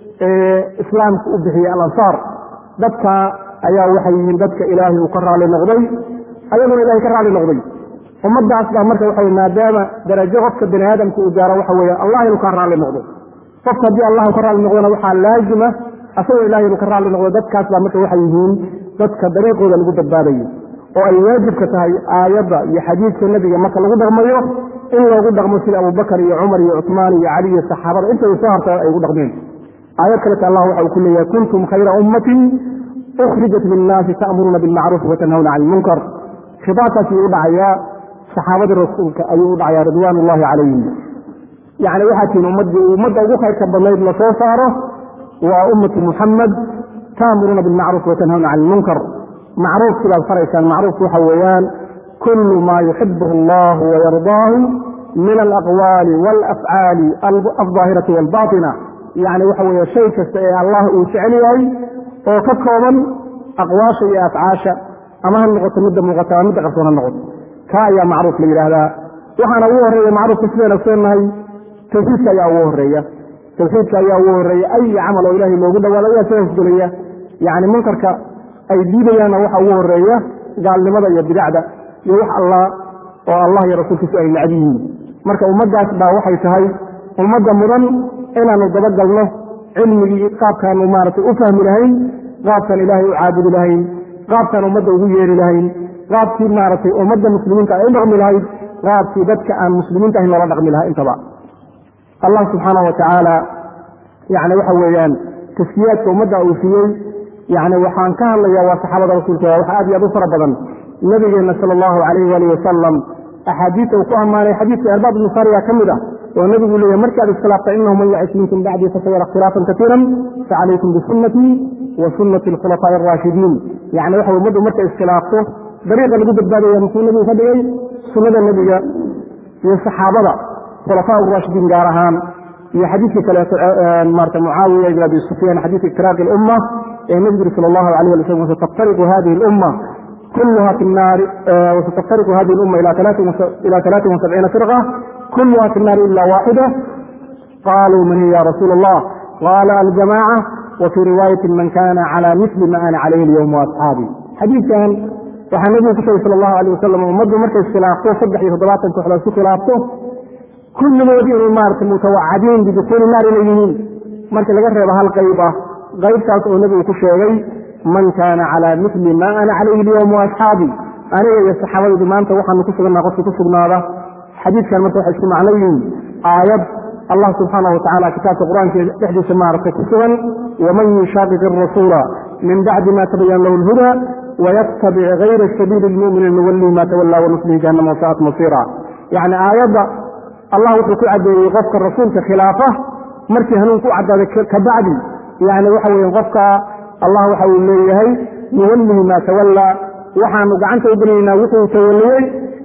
C: ee islaamka u bixiyey alansaar dadka ayaa waxay yihiin dadka ilaahay uu ka raali noqday ayaguna ilahay ka raali noqday ummadaas baa marka waxa maadaama darajo qofka bani aadamka uu gaaro waxa weeye allah inuu kaa raali noqdo
B: qofka haddii allahu ka raalli noqdona waxaa laazima asagoo ilahay inuu ka raalli noqdo dadkaas baa marka waxay yihiin dadka dariiqooda lagu badbaadayo oo ay waajibka tahay aayadda iyo xadiidka nebiga marka lagu dhaqmayo in loogu dhaqmo sida abubakar iyo cumar iyo cusmaan iyo cali iyo saxaabada intay soo harta ay ugu dhaqmeen aayad kaleta allah waxa uu ku leeyahay kuntum khayra ummatin ukhrijat linnaasi ta'muruuna bilmacruufi watanhawna cani ilmunkar khitaabkaas ayuu u dhacayaa saxaabadii rasuulka ayuu u dhacayaa ridwaan ullahi calayhim yacni waxaa tihin ummaddii ummadda ugu khayrka badnayd lasoo saaro waa ummatu muxamed ta'muruuna bilmacruufi watanhawna cani ilmunkar macruuf sidaad faraysaan macruufku waxa weeyaan kulu maa yuxibuhu allahu wayardaahu min alaqwaali waalafcaali aldaahirati waalbatina yacni waxa weeye shay kasta ee allah uu jecel yahay oo ka kooban aqwaasha iyo afcaasha ama ha noqoto midda muuqata ama midda qarsoon ha noqoto kaa ayaa macruuf la yidhaahdaa waxaana ugu horreeya macruufka sidaynu ogsoonahay tawxiidka ayaa ugu horeeya tawxiidka ayaa ugu horeeya ay camal oo ilaahay loogu dhawaado ayaa sidaas gelaya yacni munkarka ay diidayaanna waxa ugu horeeya gaalnimada iyo bidacda iyo wax allah oo allah iyo rasuulkiisu ay nacdi yihiin marka ummaddaas baa waxay tahay ummadda mudan inaanu dabagalno cilmigii qaabkaanu maaragtay u fahmi lahayn qaabkaan ilaahay u caabudi lahayn qaabkaan ummadda ugu yeeri lahayn qaabkii maaragtay ummadda muslimiinta ay u dhaqmi lahayd qaabkii dadka aan muslimiinta ahayn loola dhaqmi lahaa intaba allah subxaana wa tacaala yani waxa weeyaan taskiyaadka ummadda uu siiyey yani waxaan ka hadlayaa waa saxaabada rasuulka waa wax aad iyo aad u fara badan nabigeenna sala allahu calayh waalih wasalam axaadiista uu ku ammaanay xadiidka erbaad ibnu sariya ka mid ah oo nebigu leeyahy markaad iskhilaafta inahu man yacish minkum bacdii fasayara ikhtilaafan katiiran facalaykum bisunnatii wa sunnati alkhulafaa'i araashidiin yani waxa ummaddu markay iskhilaafto dariiqa lagu badbaadaya muxuu nebigu ka dhigay sunnada nebiga iyo saxaabada khulafaa raashidiin gaar ahaan iyo xadiidka kaleeto maarata mucaawiya ibn abi sufyaan xadiidka iftiraaqi lumma ee nebigu yiri sala allahu alayh ali wasalam wasataftariqu hadihi lumma كلها في النار وستفترق هذه الأمة إلى إلى 73 فرقة كلها في النار إلا واحدة قالوا من هي يا رسول الله قال الجماعة وفي رواية من كان على مثل ما أنا عليه اليوم وأصحابي حديث كان waxaa nabigu ku sheegay sal allahu alayh wasalam ummaddu markay iskhilaafto saddex iyo toddobaatan kooxdood isku khilaafto kulligood inay maaragtay mutawacadiin bidukuuli naar inay yihiin marka laga reebo hal qayb ah qaybtaas oo nebigu ku sheegay man kaana calaa mili ma ana calayhi alyowm waasxaabi aniga iyo saxaabadaydu maanta waxaanu ku sugannaha qofki ku sugnaada xadiidkan marka waxay isku macno yihiin aayad allah subxaana wa tacala kitaabka qur-aanka dhexdiisa maaragtay ku sugan waman yushaaqiq arasuula min bacdi ma tabayana lahu lhuda waytabic gayra sabiili lmuminiin nuwallihi ma tawallaa wanuslihi jahannama wasaat masiira yacni aayadda allah wuxuu ku caddeeyey qofka rasuulka khilaafa markii hanuun ku caddaaday kabacdi yani waxa weeye qofka allah waxa uu leeyahay nuwallihi maa tawallaa waxaanu gacanta u gelinaynaa wuxuu tawalliyey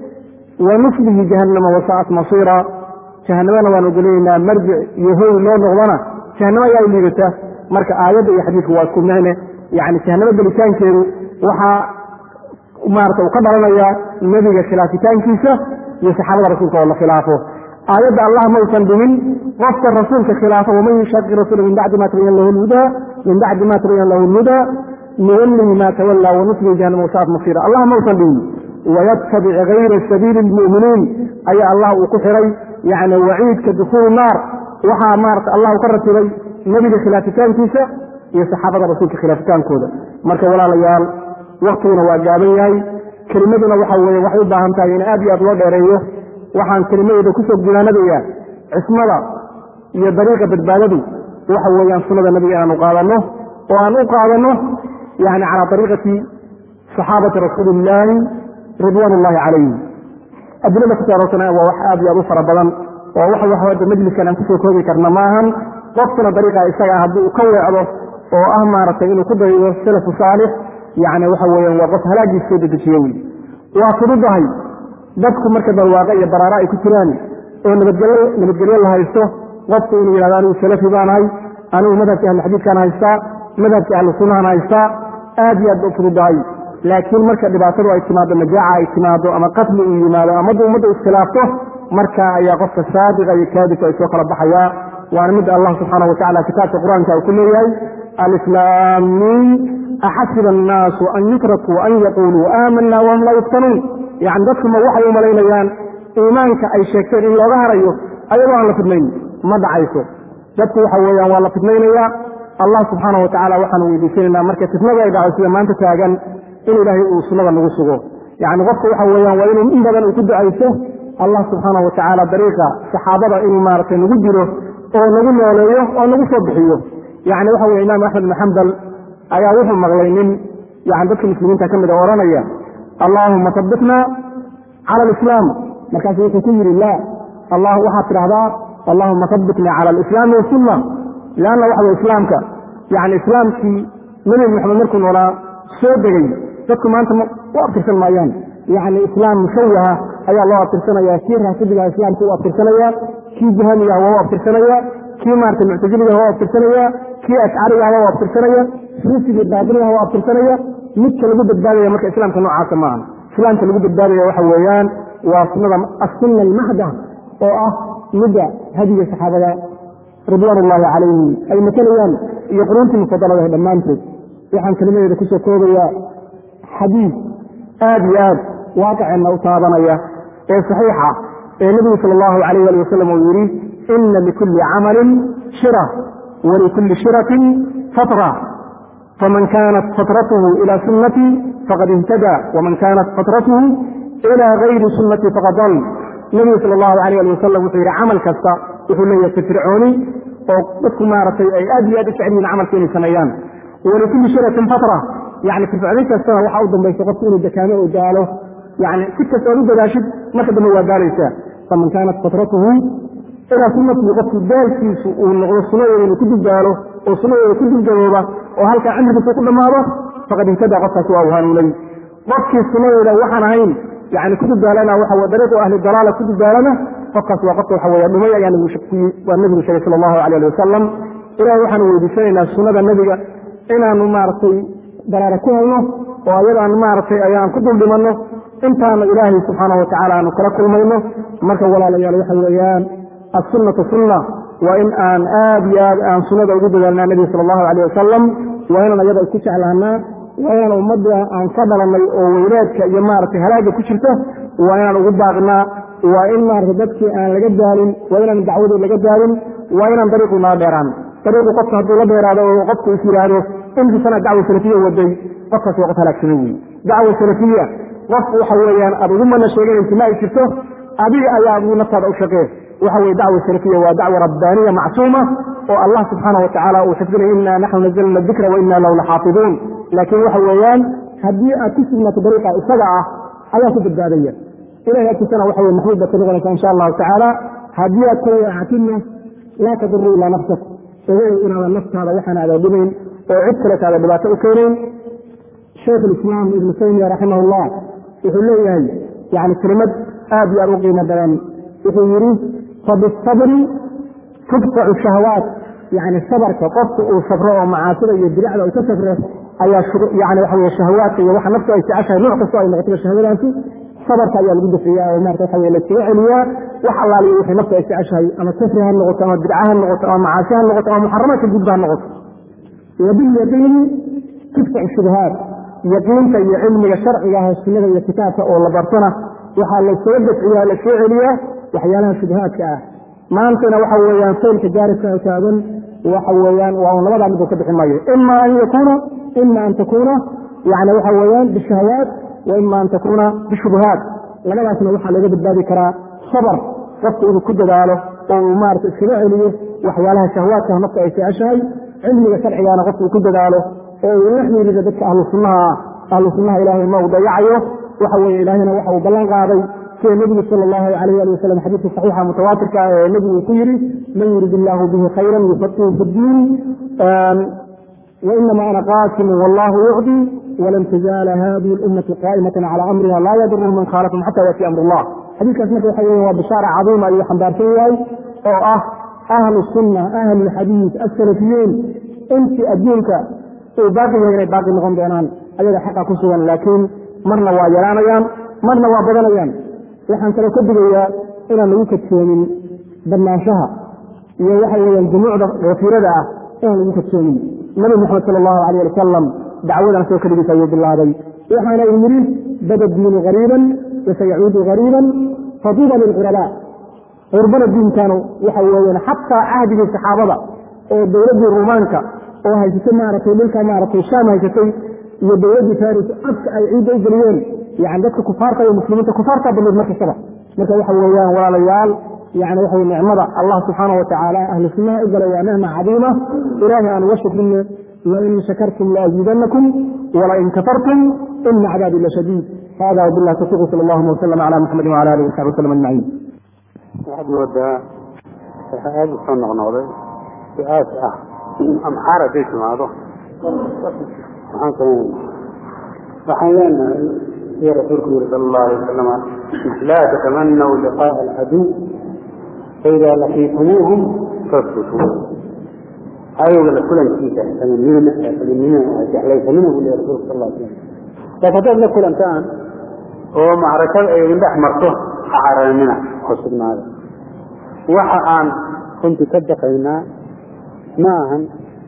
B: wa nuslihi jahannama wasaat masiira jahanamana waanu gelinaynaa marjic iyo hoy loo noqdana jahanamo ayaa u liidata marka aayadda iyo xadiidku waa isku micne yani jahanamo gelitaankeedu waxaa maarata uu ka dhalanayaa nebiga khilaafitaankiisa iyo saxaabada rasuulka oo la khilaafo aayadda allah mausan dhimin qofka rasuulka khilaafa waman yushaqi rasuula min bacdi ma tabayan lahu lhudaa min bacdi ma tabayan lahu lhudaa nuwallihi ma tawallaa wanuslihi jahannama wasaat masiira allah mausan dhimin wayatabic gayra sabiili lmu'miniin ayaa allah uu ku xiray yani waciidka dukuul naar waxaa maarata allah u ka ratibay nebiga khilaafitaankiisa iyo saxaabada rasuulka khilaafitaankooda marka walaalayaal waktiguna waa gaaban yahay kelimaduna waxa weye waxay u baahan tahay in aad iyo aad loo dheereeyo waxaan kelimadeeda kusoo gunaanadayaa cismada iyo dariiqa badbaadadu waxa weeyaan sunnada nabiga inaanu qaadanno oo aan u qaadanno yani calaa dariiqati saxaabati rasuulillaahi ridwaan ullahi calayhim adilada ku saaroosan waa wax aad iyo aad u fara badan oo wax wax hadda majliskan aan kusoo koobi karna maahan qofkuna dariiqa isaga haddii uu ka weecdo oo ah maaragtay inuu ku daydo salafu saalix yani waxa weeyaan waa qof halaagiis soo dedejiye wey waa fududahay dadku marka barwaaqo iyo baraaro ay ku jiraan oo nabadgelyo nabadgelyo la haysto qofku inuu yidhahdo anigu salafi baanahay anigu madhabkii ahlu xadiidkaan haystaa madhabkii ahlu sunnahan haystaa aad iyo aad ba u fududahay laakiin marka dhibaatadu ay timaado majaaca ay timaado ama qatli uu yimaado amadu ummadda iskhilaafto markaa ayaa qofka saadiqa iyo kaadibka ay soo kala baxayaa waana midda allah subxaana wa tacala kitaabka qur-aanka uu ku leeyahay alislaamiin axasiba annaasu an yutrakuu an yaquuluu aamana wahum laa yuftanuun yani dadkuma waxay u malaynayaan iimaanka ay sheegteen in looga harayo ayagoo aan la fidnayn ma dhacayso
C: dadku waxa weeyaan waa la fitnaynayaa allah subxaana wa tacaala waxaanu weydiisanaynaa marka fitnada ay dhacdo sida maanta taagan in ilaahay uu sunnada nagu sugo yacni qofka waxa weeyaan waa inuu in badan uu ku ducayso allah subxaana wa tacaala dariiqa saxaabada inuu maaragtay nagu dilo oo nagu nooleeyo oo nagu soo bixiyo yacni waxa weye imaam axmed ibn xambal ayaa wuxuu maqlay nin yani dadka muslimiinta ka mid a odhanaya allaahuma sabitna cala alislaam markaasu wuxuu ku yidhi la allah waxaad tidhahdaa allahuma sabitna cala alislaami wasunna leanna waxa weye islaamka yani islaamkii nebi moxamed markuu noolaa soo degay dadku maanta u abtirsan maayaan yani islaam mushawaha ayaa loo abtirsanaya kii raasidiga islaamka u abtirsanaya kii jahamiga waa u abtirsanaya kii maarata muctaziliga waa u abtirsanaya kii ashcariga waa u abtirsanaya ruusigii baatiniga waa u abtirsanaya midka lagu badbaadaya marka islaamka noocaasa maaha islaamka lagu badbaadaya waxa weeyaan waa sunada asunna almahda oo ah midda hadiga saxaabada ridwaan ullaahi calayhim ay matalayaan iyo quruuntii mufadaladaha dhammaantood waxaan kelimadeeda kusoo koobayaa xadiid aad iyo aad waaqiceenna u taabanaya ee saxiixa ee nebigu sala allahu alayh ali wasalam uu yidhi ina likulli camalin shira walikulli shiratin fatra faman kaanat fatratuhu ila sunnatii faqad ihtada waman kaanat fatratuhu ila gayri sunnatii faqad dal nebigu sala allahu alayh ali wasalam wuxuu yidhi camal kasta wuxuu leeyahay firfircooni oo dadku maaragtay ay aad iyo aad u jecel yihin camalka inay sameeyaan walikulli shiratin fatra yani firfircooni kastana waxaa u dambaysa qofku inuu dakaamo oo daalo yani si kasta oad u dadaashid marka dambe waa daalaysaa faman kaanat fatratuhu ilaa sunnatii qofku daalkiisu uu noqdo sunadeeda inuu ku duldaalo oo sunadeeda ku duldabooba oo halkaa cimrigiisa ku dhammaado faqad ihtada qofkaas waa uu hanuunay qofkii sunadeeda waxaan ahayn yani ku duldaalana waxa dariiqu ahli dalaala ku duldaalana qofkaas waa qofka waxa weya dhumay ayaa waa nebigu sheegay sala allahu alay ali wasalam ilahay waxaanu weydiisanaynaa sunnada nebiga inaanu maaragtay daraara ku helno oo ayadaan maaragtay ayaan ku dul dhimanno intaana ilaahay subxaana wa tacala aanu kala kulmayno marka walaalayaal waxa weeyaan assunnatu sunna waa in aan aad iyo aad aan sunnada ugu dadaalnaa nebiga sala allahu alayh wasalam waa inaan ayada isku jeclaanaa waa inaan ummadda aan ka dhalanay oo weynaadka iyo maaragtay halaagga ku jirta waa inaan ugu baaqnaa waa in maaragtay dadkii aan laga daalin waa inaan dacwadii laga daalin waa inaan dariiqu nala dheeraan dariiqu qofka hadduu la dheeraado oo qofku is yidhaahdo intisana dacwa salafiya waday qofkaas waa qof halaagsana wey dacwa salafiya qof waxa weeyaan aad ugu mana sheeganaysa ma ay jirto adiga ayaa adigu naftaada u shaqee waxa weye dacwa salafiya waa dacwa rabbaaniya macsuuma oo allah subxaana wa tacaala uu xifdinay inaa naxnu nazalna dikra wa inaa lahu laxaafiduun laakiin waxa weeyaan haddii aad ku sugnaato dariiqa isaga ah ayaa ku badbaadaya ilahay agtiisana waxa weye maxmuud baad ka noqonaysa insha allahu tacaala haddii aad ka weecatinna laa taduru ilaa nafsak ogow inaadan naftaada waxaan aada dhimayn oo cid kaletaada dhibaato u keenayn shaykh alislaam ibnu taymiya raximah llah wuxuu leeyahay yani kelimad aad iyo aad u qiimo badan wuxuu yidhi fabisabri tudfacu shahawaat yani sabarka qofka uu sabro oo macaasida iyo diracda uu ka safro ayaa yani waxa weye shahawaadka iyo waxa naftu ay jeceshahay nooc kastoo ay noqotaba shahwadaantu sabarka ayaa lagu dafiyaa oo marata waxa weye laskaga celiyaa wax allaaliyo wixii naftu ay jeceshahay ama kafri ha noqoto ama bidca ha noqoto ama macaasi ha noqoto ama muxaramaadka gudba ha noqoto wabilyaqiini tudfacu shubahaat yaqiinta iyo cilmiga sharciga ah sunnada iyo kitaabka oo la bartona waxaa lasoo dafciyaa lasoo celiyaa waxyaalaha shubahaadka ah maantana waxa weeyaan saylka gaaribka taagan waxa weeyaan waa un labadaa mid uu ka bixi maayo ima an yakuuna ima an takuuna yani waxa weeyaan bishahawaat wa ima an takuuna bishubuhaat labadaasna waxaa looga badbaadi karaa sabar qofka inuu ku dadaalo oo uu maarata iskaga celiyo waxyaalaha shahwaadka nafta ay jeceshahay cilmiga sharcigaana qofka uu ku dadaalo oo uu la xiirido dadka ahlu sunnaha ah ahlu sunnaha ilaahay ma uu dayacayo waxa weye ilaahayna waxa uu ballan qaaday sida nebigu sala allahu alayh ali wasalam xadiidka saxiixa mutawaatirka ah ee nebigu uu ku yidhi man yurid illaahu bihi khayran yufaqihu fi ddiin wainama ana qaasimu wallahu yucdi walan tazaala hadihi lummatu qaa'imatan cala amriha laa yadurhum man khaalafahum xata yaati amr allah xadiidkaas marka waxa weye waa bishaara cadiima ayuu xambaarsan yahay oo ah ahlu sunna ahlu lxadiid asalafiyiin intii adduunka uu baaqi yahay inay baaqi noqon doonaan ayaga xaqa ku sugan laakiin marna waa yaraanayaan marna waa badanayaan waxaan kaloo ka digayaa inaan lagu kadsoomin badnaanshaha iyo waxa weyaan jumuucda kafiirada ah inaan lagu kadsoomin nabi moxamed sala allahu alayh ali wasalam dacwadan soo keligiisa ayuu bilaabay waxaana uu yidhi bada diinu gariiban wasayacuudu gariiban faduuba lilqurabaa
B: qurbana diinkan waxa weeyaan xataa cahdigii saxaabada oo dowladdii rumaanka oo haysatay maaragtay dhulka maaragtay shaam haysatay iyo dowladdii faris afka ay ciidda u geliyeen yani dadka kufaarta iyo muslimiinta kufaartaa badneed markastaba marka waxa weeyaan walaalayaal yani waxa nicmada allah subxaana watacaala ahlu sunnaha u galay waa nicma cadiima ilaahay aan uga shukrine lain shakartum laaziidanakum walain kafartum ina cadaabi lashadiid hada wabilah tawfiq sal allahuma wasalam cala muxamadi wala alihi wasaxbi wasalam ajmaciin
D: waxaad moodaa waxaa aada usoo noqnoqday su-aas ah amxaar hadday timaado maxaan samaynayna waxaan leenahay iyo rasuulku yiri sala allahu alay wasalama laa tatamanaw liqaa'a alcaduw faidaa laqiitumuuhum fasbutuu cadowga la kulankiisa saminimina saminimina jeclaysanina buu leeyahay rasuulku sal alla slam laakiin haddaad la kulantaan oo macrakada ay idin dhex marto ha cararinina oo sugnaada waxa aan runtii ka baqaynaa ma ahan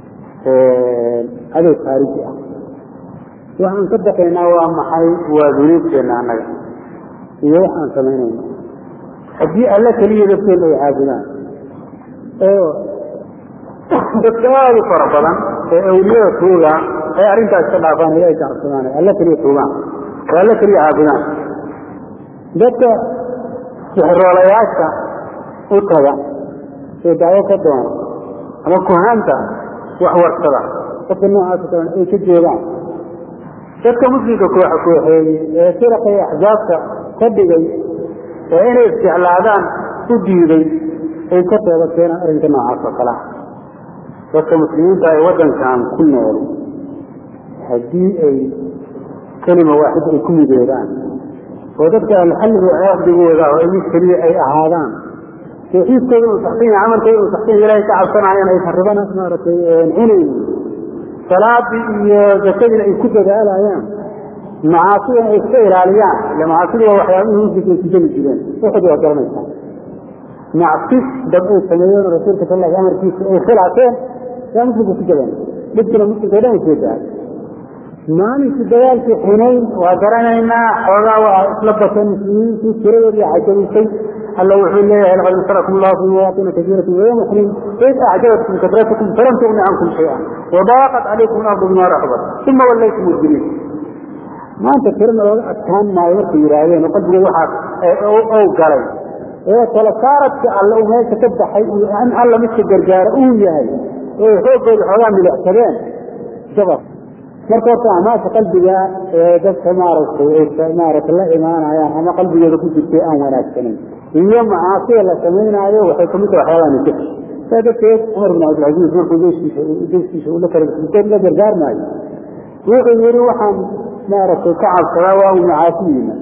D: cadow khaariji ah waxaan ka baqaynaa waa maxay waa dunuubteenna annaga iyo wax aan samaynayno haddii alle keliya dadkeena ay caabudaan oo dadka aada u fara badan ee awliyada tuugaan ee arrintaas ka dhaafaan ilahay ka cabsadaan alle keliya tuugaan oo alle keliya caabudaan dadka sixroolayaasha u taga ee dacwo ka doona ama kuhaanta wax warsada dadka noocaasa kalan ay ka joogaan dadka muslimka kooxa kooxeeyey ee firaqa iyo axsaabta ka dhigay ee inay isjeclaadaan u diiday ay ka tooba keenaan arrinka noocaas oo kalea dadka muslimiinta ay waddankan ku nool haddii ay kelima waaxid ay ku midoobaan oo dadka alxalliga caqdigooda oo mid keliya ay ahaadaan tawxiidkooda uu saxsan yahay camalkooda uu saxsan yahay ilahay ka cabsanayaan aysan ribana maaragtay cunaynin salaadii iyo zakadiina ay ku dadaalayaan macaasidana ay iska ilaaliyaan ila macaasida waa waxyaabihii muslimka ay ku jeli jireen waxood waa garanaysaa macsi dad ay sameeyeen rasuulka sal alla amarkiisa ay khilaafeen yaa muslimka ku jabeen dhibkina muslimka o dhan ay soo dahay maalinkii dagaalkii xunayn waa garanaynaa xoogaa waa isla bateen muslimiintii tiradoodii cajabisay alla wuxuu leeyahay laqad nasarakum allahu fi mawaatina kasiiratin wayawma xunayn id acjabatkum kasratukum falam tugni cankum shay'a wadaaqat calaykum alardu bima raxbat uma wallaytum mudbiriin maanta tirana looga adkaan maayo markay yidhaahdeen oo qalbigood waxaa ow galay ee tala saaradka alle uu meesha ka baxay iyo in alla midka gargaara uu yahay ee xooggooda xoogaa milixsadeen jabab marka horta amaasha qalbiga ee dadka maaragtay maaragtay la imaanayaan ama qalbigooda ku jirtay aan wanaagsanayn iyo macaasida la samaynaayo waxay kamid tahay waxyaabaha nijabka saa darteed cumar bin cabdilcaziiz markuu jeeskiisa jeeskiisa ula kala la gargaarmaayo wuxuu yidhi waxaan maaragtay ka cabsadaa waa uu macaasiyiina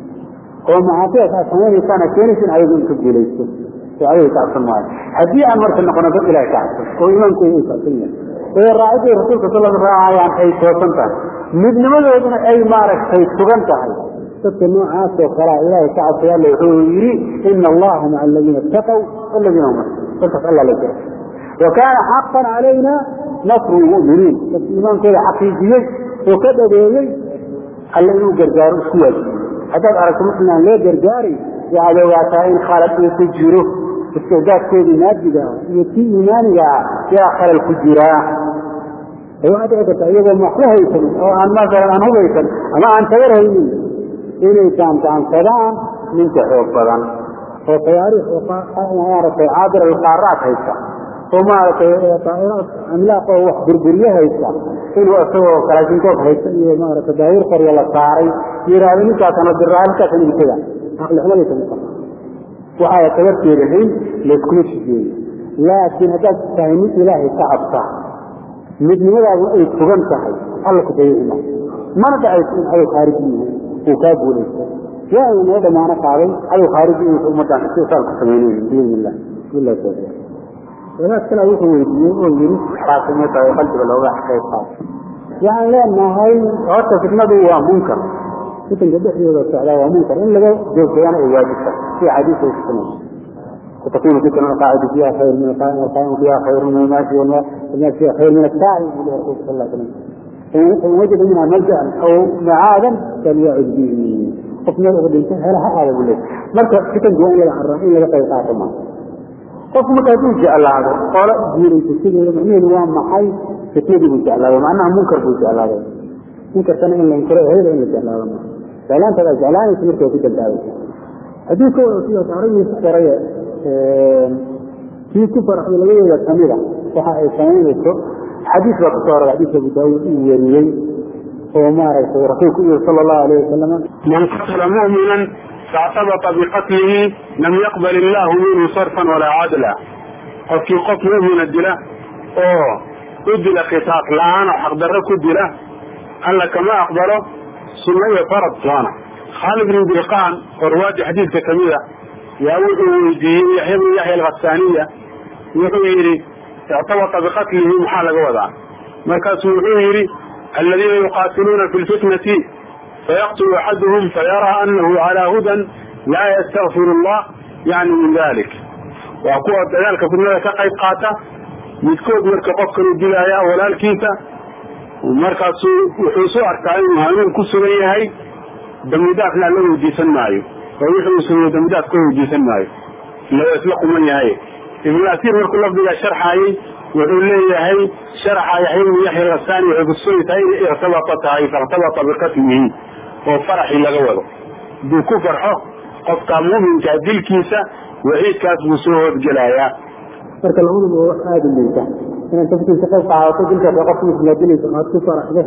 D: oo macaasidaas aad samaynaysaan aad keenaysin ayagu in ka guulaysto oo ayaga ka cabsan maayo haddii aan marka noqono dad ilahay ka cabsan oo iimaankooda ay kacsan yahay ee raacidii rasuulka sal raacayaan ay toosan tahay midnimadooduna ay maaragtay sugan tahay dadka noocaas oo kalea ilaahay ka cabsay alla wuxuu yidhi ina allaha maca aladiina itaqow waladiina hum dadkaas alla la jira wa kaana xaqan calayna nasru lmu'miniin dadka iimaankooda xaqiijiyey oo ka dhabeeyey alla inuu gargaaro isku waajibiyey haddaad aragto muslim aan loo gargaaray waxaad ogaataa in khalad uu ku jiro isticdaadkoodii maadiga iyo kii iimaaniga ah yaa khalal ku jiraa waxaa dhici karta iyagoo maxku haysan oo aan masalan aan hubaysan ama aan tagar haynin inay gaangaansadaan ninka xoog badan oo tayaariikh maaragtay caadir alqaaraat haysta oo maaragtay daa'iraad amlaaq oo wax burburiye haysta inuu isagoo kalaashinkood haysta iyo maaragtay daawir qorya la saaray yidhaahdo ninkaasana diraa ninkaasana igtaga aqlixumaday kamid tahay waxaa tabarteeda hayn layskuma shigeeyo laakiin haddaad tahay mid ilaahay ka cabsa midnimadaadu ay sugan tahay alla ku dayici maayo mana dhacayso in cadow khaariji yihiin uu kaa guulaysto yaa uu noo damaano qaaday cadow khaariji in ummaddan si saal ku samaynayn biidni illah billahi tawfiiq wadaad kale wuxuu weydiiyey oo yidhi xaakimay tahay qalbiga looga qayb qaato waxaan leenahay horta fitnadu waa munkar fitanka dhexdooda socdaa waa munkar in laga joogsadana ay waajibta si xadiis ay kusanayso وتكون فتنة القاعدة فيها خير من القائم والقائم فيها خير من الماشي والناس فيها خير من الساعي يقول الرسول صلى الله عليه وسلم إن وجد منها ملجأ أو معادا فليعد به qof meel uga dhintay xeela ha aada buu leeyahay marka fitanku waa in laga carraa in laga qayb qaato maa qofku marka hadduu jeclaado qolo diinaysa sideeda macnaheedu waa maxay fitnadii buu jeclaaday macnaha munkar buu jeclaaday munkarkana in la inkiro eheda in la jeclaado maa jeclaantaada jeclaanaysa marka waa ku dambaabaysa haddii ka wasiyo aragii ku qoraya kii ku faraxday labadeeda kamida waxa ay samaynayso xadiis baa kusoo arag xadiis abu daawuud uu weriyey oo maaragtay rasuulku yiri sala allahu alayh wasalam
B: man qatala mu'minan faactabata biqatlihi lam yaqbal illaahu minhu sarfan walaa cadla qofkii qof mu'mina dila oo u dila khitaaq la-aan oo xaqdarro ku dila alla kama aqbalo sunno iyo farad toona khaalid bin dilqaan oo ruwaadii xadiidka kamid a yaa wuxuu weydiiyey yaxya bin yaxya alkhasaaniya wuxuu yidhi ictabata biqatlihi maxaa laga wadaa markaasuu wuxuu yidhi aladiina yuqaatiluuna fi lfitnati fayaqtulu axaduhum fayaraa anahu calaa hudan laa yastakfiru allah yani min dalik waa kuwa dagaalka fitnada ka qayb qaata midkood marka qofkanu dilaya walaalkiisa markaasuu wuxuu isu arkaa inuu hanuun ku sugan yahay dambidaafna alla weydiisan maayo oo wixii uu sameeye dambidaaf ka weydiisan maayo ila waa isla quman yahay ibnulasiir markuu lafdiga sharxaayey wuxuu leeyahay sharaxa yaxya ibnu yaxya alhasaani waxay kutusay tahay inay irtabata tahay fairtabata biqatlihi oo faraxii laga wado hadduu ku farxo qofka muminka dilkiisa waciidkaas buu soo hoodgelayaa
D: marka labaduba waa wax aada u liita inaad tafkiisa qayb qaadato dilkaas qofka muslimaa dilaysa aad ku faraxdo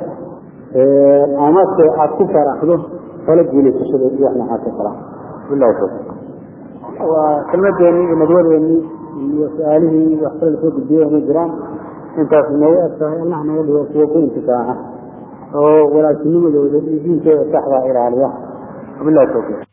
D: amase aad ku faraxdo kala guulaysashada iyo wax noocaas oo kala billahi tawfiiq waa kelmadeennii iyo nadwadeennii iyo su-aalihii wax kale lasoo gudbiyey ma jiraan intaas noogu eg tahay allah naga dhigo kuwa ku intifaaca oo walaagtinimadooda iyo diinkooda saxdaa ilaaliya wabillahi tawfiiq